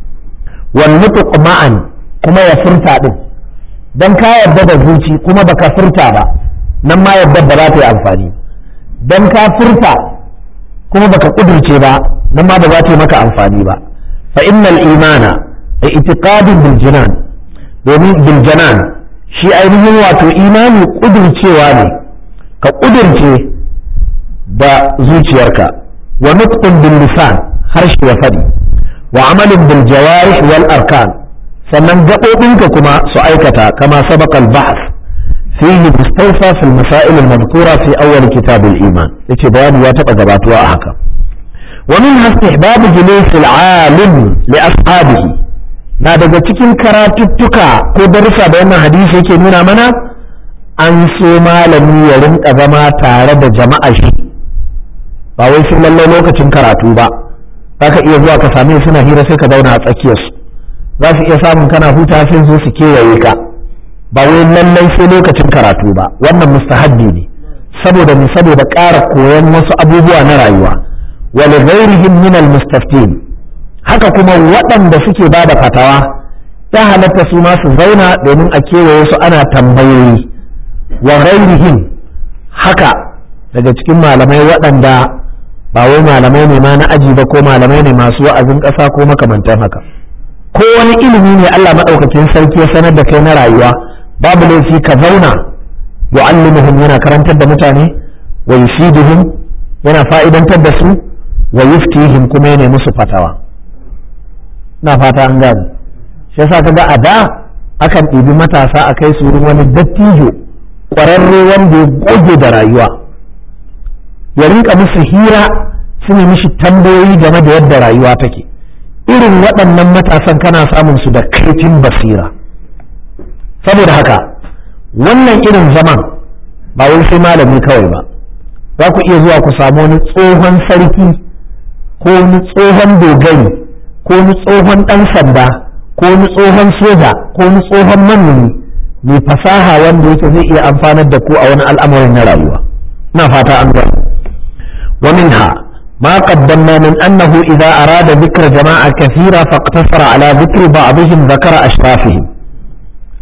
wal nutq ma'an kuma ya furta din dan ka yarda da zuci kuma baka furta ba nan ma yarda ba za ta yi amfani dan ka furta kuma baka kudurce ba nan ma ba za ta yi maka amfani ba fa innal imana i'tiqadun bil jinan domin bil janan shi ainihin wato imani kudurcewa ne ka kudurce da zuciyarka wa nutqun bil lisan harshe ya fadi wa amalin bil jawarih wal arkan sannan gaɓoɓinka kuma su aikata kama sabaka al bahth fihi mustawfa fi al masail al madhkura fi awwal kitab al iman yace bayani ya taba gabatuwa a haka ومنها استحباب جلوس العالم لأصحابه na daga cikin karatuttuka ko darussa da wannan hadisi yake nuna mana an so malami ya rinka zama tare da jama'a shi ba wai sun lallai lokacin karatu ba za ka iya zuwa ka same suna hira sai ka zauna a tsakiyarsu za su iya samun kana huta sai zo su kewaye ka ba wai lallai sai lokacin karatu ba wannan mustahabbi ne saboda ne saboda ƙara koyon wasu abubuwa na rayuwa wa li ghairihim min al mustaftin haka kuma waɗanda suke ba da fatawa ya halatta su ma su zauna domin a kewaye su ana tambayoyi wa ghairihim haka daga cikin malamai waɗanda ba wai malamai ne ma na aji ba ko malamai ne masu wa'azin ƙasa ko makamantan haka ko wani ilimi ne Allah maɗaukakin sarki ya sanar da kai na rayuwa babu laifi ka zauna yu'allimuhum yana karantar da mutane wa yufiduhum yana fa'idantar da su wa yuftihim kuma yana musu fatawa na fata an gane shi yasa kaga a da akan ɗibi matasa a kai su wurin wani dattijo ƙwararre wanda ya goge da rayuwa ya rinka musu hira su ne mishi tambayoyi game da yadda rayuwa take irin waɗannan matasan kana samun su da kaifin basira saboda haka wannan irin zaman ba wai sai malami kawai ba za ku iya zuwa ku samu wani tsohon sarki ko wani tsohon dogari ko wani tsohon ɗan sanda ko wani tsohon soja ko wani tsohon manomi mai fasaha wanda yake zai iya amfanar da ku a wani al'amarin na rayuwa na fata an gani wa minha ما قدمنا من أنه إذا أراد ذكر جماعة كثيرة فاقتصر على ذكر بعضهم ذكر أشرافهم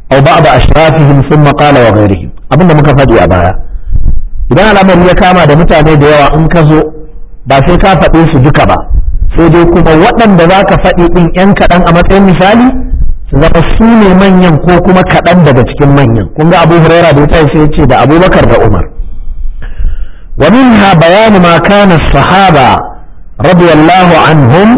aw ba'd ashrafihim thumma qala wa ghayrihim abinda muka faɗi a baya idan al'amari ya kama da mutane da yawa in ka zo ba sai ka faɗe su duka ba sai dai kuma waɗanda za ka faɗi ɗin 'yan kaɗan a matsayin misali su zama su ne manyan ko kuma kaɗan daga cikin manyan kun ga abu huraira da ya sai ce da abubakar da umar wa minha bayanu ma kana sahaba radiyallahu anhum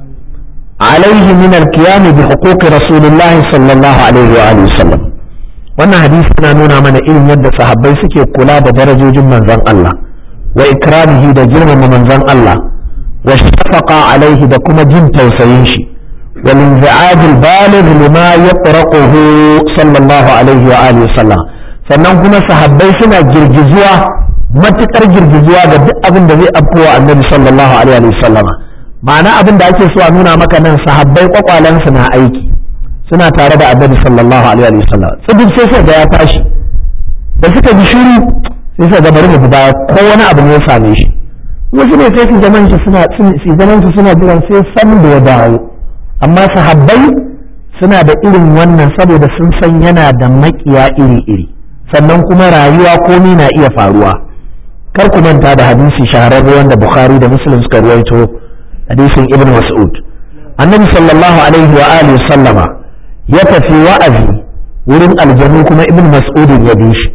alaihi min al-qiyam bi huquq rasulillah sallallahu alaihi wa alihi wasallam wannan hadisi yana nuna mana irin yadda sahabbai suke kula da darajojin manzon Allah wa ikramihi da girmama manzon Allah wa shafaqa alaihi da kuma jin tausayin shi والانزعاج البالغ لما يطرقه صلى الله عليه وآله وسلم sannan kuma sahabbai suna girgizuwa matukar girgizuwa ga duk abin da zai afkowa annabi sallallahu alaihi wa sallama ma'ana abin da ake so a nuna maka nan sahabbai kwakwalansu na aiki suna tare da annabi sallallahu alaihi wa sallam tsibin sai sai da ya tashi da suka ji shiru sai sai ga bari mu baya ko wani abu ne ya same shi wasu ne sai su zaman shi suna su zaman su suna jiran sai san da ya dawo amma sahabbai suna da irin wannan saboda sun san yana da makiya iri-iri sannan kuma rayuwa komi na iya faruwa kar ku manta da hadisi shahararre wanda bukhari da muslim suka ruwaito hadisin ibn mas'ud annabi sallallahu alaihi wa alihi sallama ya tafi wa'azi wurin aljanu kuma ibn mas'ud ya bi shi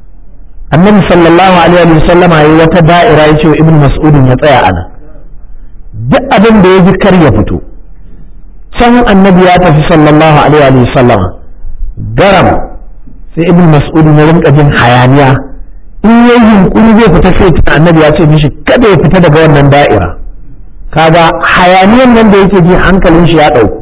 annabi sallallahu alaihi wa sallama yayi wata da'ira ya ce ibn mas'ud ya tsaya ana duk abin da ya ji kar ya fito can annabi ya tafi sallallahu alaihi wa sallam garam sai ibn mas'ud ya rinka jin hayaniya in yayi yunkuri zai fita sai tuna annabi ya ce mishi kada ya fita daga wannan da'ira kaga hayaniyan nan da yake ji hankalin shi ya dauku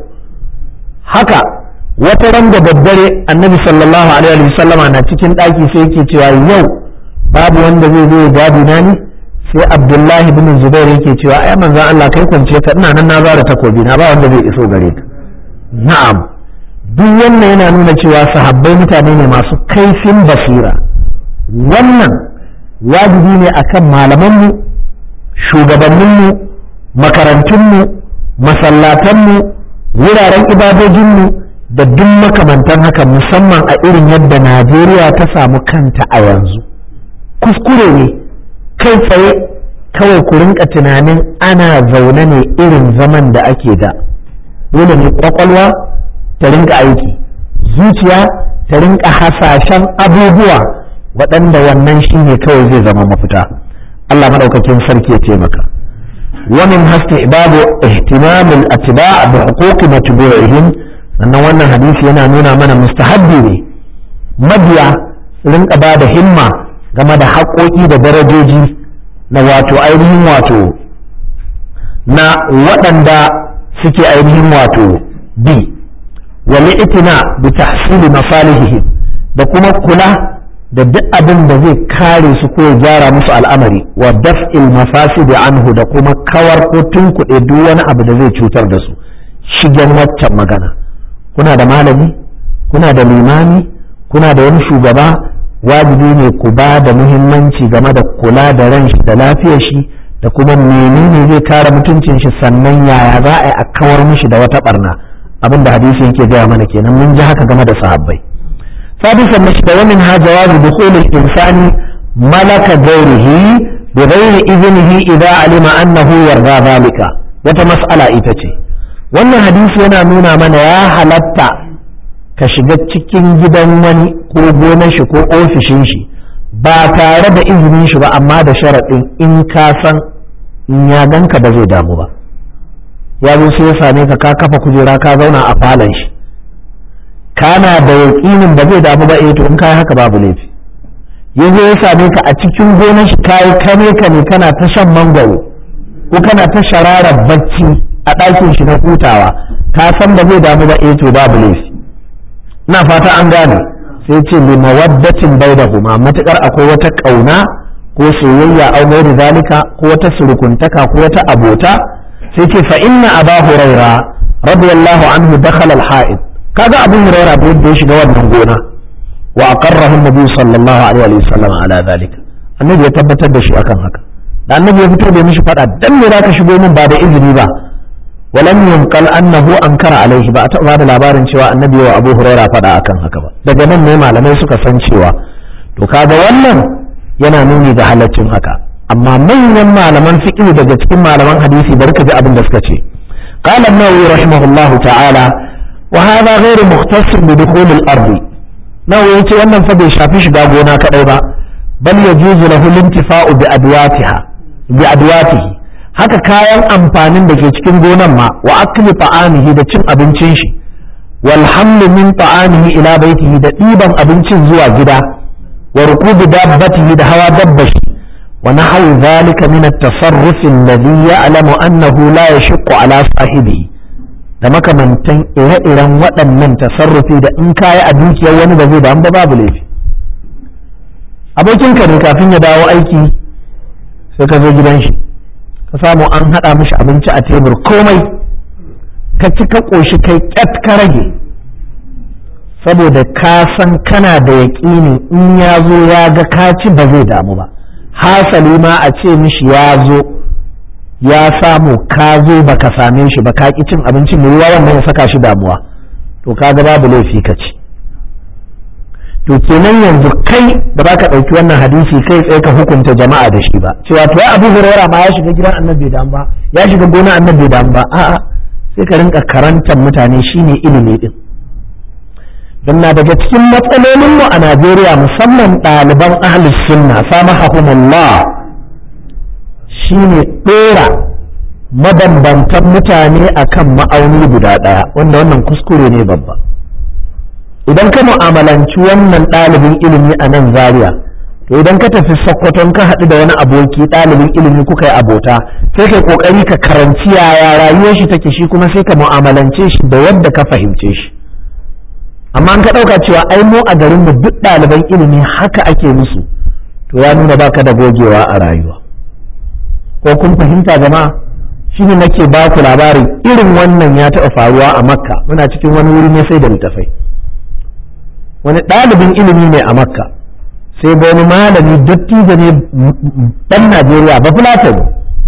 haka wata ran da daddare annabi sallallahu alaihi wa sallam na cikin daki sai yake cewa yau babu wanda zai zo ya gadi na ni sai abdullahi bin zubair yake cewa ai manzon Allah kai kwance ka ina nan na zara takobi na ba wanda zai iso gare ka na'am duk wannan yana nuna cewa sahabbai mutane ne masu kaifin basira wannan wajibi ne akan malamanmu shugabanninmu makarantunmu masallatanmu wuraren ibadojinmu da duk makamantan haka musamman a irin yadda najeriya ta samu kanta a yanzu kuskure ne kai tsaye kawai ku rinka tunanin ana zaune ne irin zaman da ake da dole ne kwakwalwa ta rinka aiki zuciya ta rinka hasashen abubuwa waɗanda wannan shi ne kawai zai zama mafita Allah maɗaukakin sarki ya taimaka ومن استحباب اهتمام الاتباع بحقوق متبوعهم sannan wannan hadisi yana nuna mana mustahabbi ne mabiya rinka ba da himma game da haƙoƙi da darajoji na wato ainihin wato na waɗanda suke ainihin wato bi wal itina bi tahsili masalihihim da kuma kula da duk abin da zai kare su ko gyara musu al'amari wa daf'il mafasid anhu da kuma kawar ko tunkuɗe duk wani abu da zai cutar da su shigen waccan magana kuna da malami kuna da limami kuna da wani shugaba wajibi ne ku ba da muhimmanci game da kula da ran shi da lafiyar shi da kuma menene zai kare mutuncin shi sannan yaya za a yi a kawar mishi da wata barna abin da hadisi yake gaya mana kenan mun ji haka game da sahabbai sadisan mashi da wannan ha jawabu dukhulul insani malaka ghairihi bi ghairi iznihi idza alima annahu yarda zalika wata mas'ala ita ce wannan hadisi yana nuna mana ya halatta ka shiga cikin gidan wani ko gonar shi ko ofishin shi ba tare da izinin shi ba amma da sharaɗin in ka san in ya ganka ba zai damu ba ya zo sai ya same ka ka kafa kujera ka zauna a falon shi kana da yaƙinin ba zai damu ba eh to in kai haka babu laifi ya zo ya same ka a cikin gonar shi kayi kane ka ne kana ta shan mangwaro ko kana ta shararar bacci a ɗakin shi na hutawa ka san ba zai damu ba eh to babu laifi ina fata an gane sai ce li mawaddatin bainahuma matakar akwai wata kauna ko soyayya au da zalika ko wata surukuntaka ko wata abota sai ce fa inna aba huraira radiyallahu anhu dakhala al-ha'id kaga abu huraira da yadda ya shiga wannan gona wa aqarrahu an-nabi sallallahu alaihi wa sallam ala zalika annabi ya tabbatar da shi akan haka da annabi ya fito da mishi fada dan me zaka shigo min ba da izini ba walam yunqal annahu ankara alaihi ba a taɓa da labarin cewa annabi wa abu huraira faɗa akan haka ba daga nan ne malamai suka san cewa to kaga wannan yana nuni ga halaccin haka amma manyan malaman fiqh daga cikin malaman hadisi bari ka ji abin da suka ce qala an-nawawi rahimahullahu ta'ala wa hadha ghairu mukhtasir bi dukhul al-ard nawawi yace wannan fa bai shafi shiga gona kadai ba bal yajuzu lahu al-intifa'u bi adwatiha bi adwatihi haka kayan amfanin da ke cikin gonan ma wa akli ta'amihi da cin abincin shi wal hamlu min ta'amihi ila baitihi da ɗiban abincin zuwa gida wa rukubi dabbatihi da hawa dabbashi wa nahwu dhalika min at-tasarruf alladhi ya'lamu annahu la yashqu ala sahibihi da makamantan ire-iren waɗannan tasarrufi da in kayi a dukiyar wani ba zai da ba babu laifi abokinka ne kafin ya dawo aiki sai ka zo gidan shi ka samu an haɗa mishi abinci a tebur komai ka ci ka ƙoshi kai ƙyat ka rage saboda ka san kana da yaƙini in ya zo ya ga ka ci ba zai damu ba hasali ma a ce mishi ya zo ya samu ka zo ba ka same shi ba ka ƙi cin abincin mai ruwa wannan ya saka shi damuwa to ka ga babu laifi ka ci to kenan yanzu kai da ba ka ɗauki wannan hadisi kai tsaye ka hukunta jama'a da shi ba cewa to ya abu huraira ma ya shiga gidan annabi da ba ya shiga gona annabi da ba a'a sai ka rinka karantar mutane shine ilimi din don na daga cikin matsalolin mu a Najeriya musamman ɗaliban ahlus sunna samahahumullah shine ɗora mabambantan mutane akan ma'auni guda ɗaya wanda wannan kuskure ne babba idan ka mu'amalanci wannan ɗalibin ilimi a nan zaria to idan ka tafi sokoton ka haɗu da wani aboki ɗalibin ilimi kuka yi abota sai kai ƙoƙari ka karanci yaya rayuwar shi take shi kuma sai ka mu'amalance shi da yadda ka fahimce shi amma an ka ɗauka cewa ai mu a garin mu duk ɗaliban ilimi haka ake musu to ya nuna baka da gogewa a rayuwa ko kun fahimta jama'a shine nake ba ku labarin irin wannan ya taɓa faruwa a makka muna cikin wani wuri ne sai da littafai wani ɗalibin ilimi ne a makka sai ga wani malami dattijo ne ɗan najeriya ba fulatani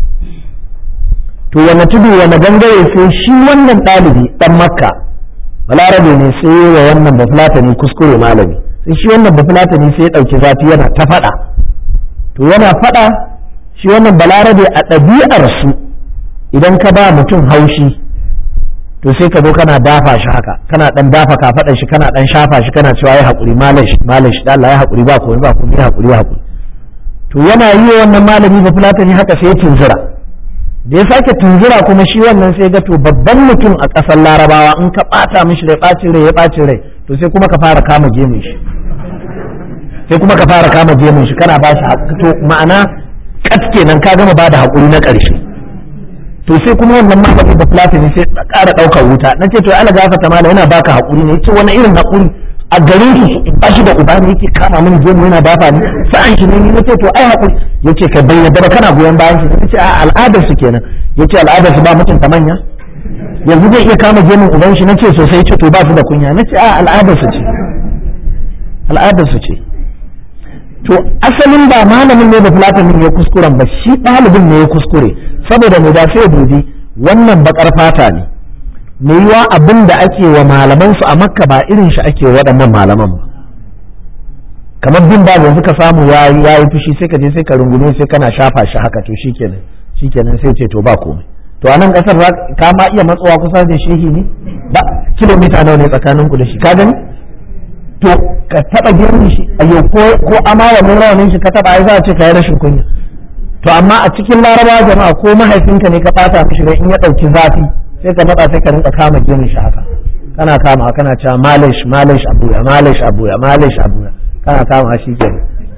to wani tudu wani gangare sai shi wannan ɗalibi ɗan makka balarabe ne sai yi wa wannan ba fulatani kuskure malami sai shi wannan ba fulatani sai ya ɗauki zafi yana ta faɗa to yana faɗa shi wannan balarabe a ɗabi'arsu idan ka ba mutum haushi to sai ka zo kana dafa shi haka kana dan dafa kafaɗan shi kana dan shafa shi kana cewa ya haƙuri malash malash da Allah ya haƙuri ba komai ba komai ya haƙuri ya haƙuri to yana yi wannan malami ba fulatani haka sai ya tunzura da ya sake tunzura kuma shi wannan sai ga to babban mutum a ƙasar larabawa in ka ɓata mishi rai ɓacin rai ya ɓacin rai to sai kuma ka fara kama gemun shi sai kuma ka fara kama gemun shi kana ba shi to ma'ana kat kenan ka gama ba da haƙuri na ƙarshe to sai kuma wannan malami da platini sai ƙara ɗaukar wuta na ce to ala gafata mala yana baka haƙuri ne yace wani irin haƙuri a garin su ba shi da uba ne yake kama mini gemu yana dafa ni sa'an shi ne ni nace to ai haƙuri yace ka bai yadda ba kana goyon bayan shi nace a al'adar su kenan yace al'adar su ba mutunta manya yanzu zai iya kama gemun uban shi nace sosai ce to ba su da kunya nace a al'adar su ce al'adar su ce to asalin ba malamin ne da fulatanin ya kuskuren ba shi ɗalibin ne ya kuskure saboda mu da sai dubi wannan bakar fata ne me yiwa abin da ake wa malaman su a makka ba irin shi ake waɗannan malaman ba kamar bin ba yanzu ka samu ya yi fushi sai ka je sai ka rungume sai kana shafa shi haka to shikenan shikenan sai ce to ba komai to a nan kasar ka ma iya matsowa kusa da shehi ne ba kilomita nawa ne tsakaninku da shi ka gani to ka taba girmi shi a yau ko amawa mun rawanin shi ka taba ai za a ce ka yi rashin kunya to amma a cikin larabawa jama'a ko mahaifinka ne ka fata mishi rai in ya dauki zafi sai ka matsa sai ka rinka kama girmin shi haka kana kama kana cewa malish malish abuya malish abuya malish abuya kana kama shi ke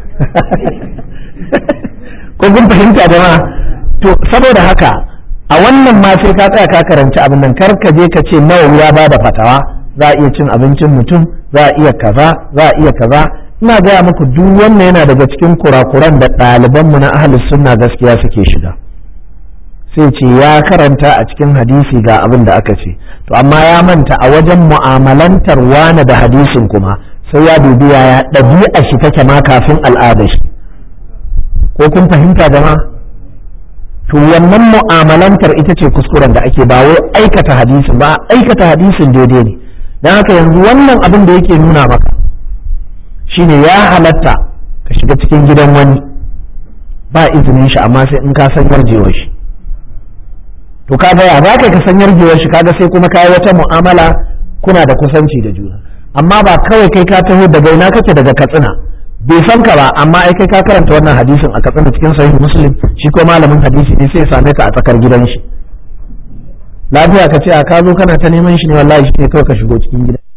ko kun fahimta jama'a to saboda haka a wannan ma sai ka tsaya ka karanci abin nan kar ka je ka ce nawa ya bada fatawa za a iya cin abincin mutum za a iya kaza za a iya kaza ina gaya muku duk wannan yana daga cikin kurakuran da ɗalibanmu na ahlus sunna gaskiya suke shiga sai ce ya karanta a cikin hadisi ga abin da aka ce to amma ya manta a wajen mu'amalantar wane da hadisin kuma sai ya dubi yaya ɗabi'a shi take ma kafin al'ada shi ko kun fahimta jama'a to wannan mu'amalantar ita ce kuskuren da ake ba wai aikata hadisin ba aikata hadisin daidai ne don haka yanzu wannan abin da yake nuna maka shine ya halatta ka shiga cikin gidan wani ba izinin shi amma sai in ka san yarjewar shi to kaga ya za ka san yarjewar shi kaga sai kuma ka yi wata mu'amala kuna da kusanci da juna amma ba kawai kai ka taho daga ina kake daga katsina bai san ka ba amma ai kai ka karanta wannan hadisin a katsina cikin sahih muslim shi ko malamin hadisi ne sai ya same ka a tsakar gidan shi lafiya ka ce a ka zo kana ta neman shi ne wallahi shi ne kawai ka shigo cikin gida